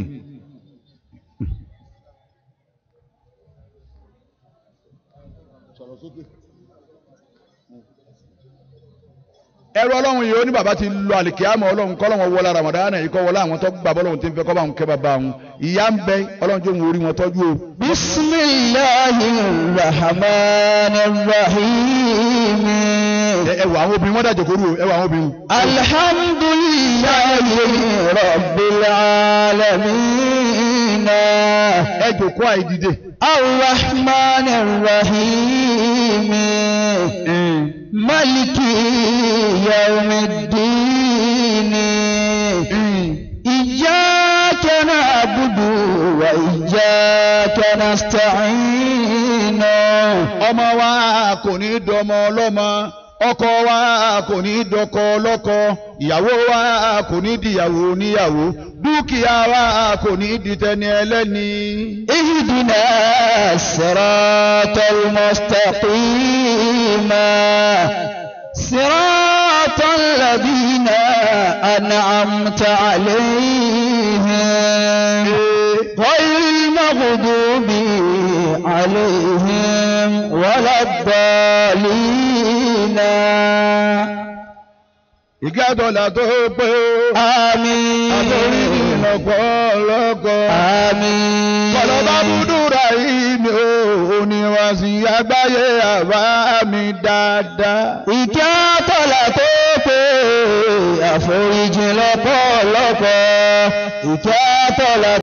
ẹrú ọlọ́run yìí ó ní bàbá ti lọ àlìkíyàmọ̀ ọlọ́run kọ́ lọ́wọ́ wọlé ramadana yìí kọ́ wọlé àwọn tó gbà bọ́lọ́run tí ń fẹ́ kọ́ bá wọn kẹ́ bàbá wọn ìyá ń bẹ ọlọ́run tó ń orí wọn tọ́jú o. بسم الله الرحمن الرحيم ẹ ẹ wọ àwọn obìnrin wọn dàjọ kóró o ẹ wọ àwọn obìnrin. الحمد لله رب العالمين ẹ jòkó àìdìde. الرحمن الرحيم ملك يوم الدين إياك نعبد وإياك نستعين ọmọ wa kò ní dọmọ ọlọ́mọ ọkọ wa kò ní dọkọ ọlọ́kọ ìyàwó wa kò ní dìyàwó níyàwó dúkìá wa kò ní di tẹni ẹlẹ́ni. اهدنا الصراط المستقيم صراط الذين أنعمت عليهم غير المغضوب عليهم ولا الضالين ìgá dọ̀là tó pé ó آمين àtòrí lọ́pọ̀lọpọ̀. آمين kọlọ́bá búdúrà yìí ni ó oníwàsí àgbáyé àbá mi dáadáa. ìkẹ́ àtọ̀là tó pé àforíjì lọ́pọ̀lọpọ̀ ìkẹ́ àtọ̀là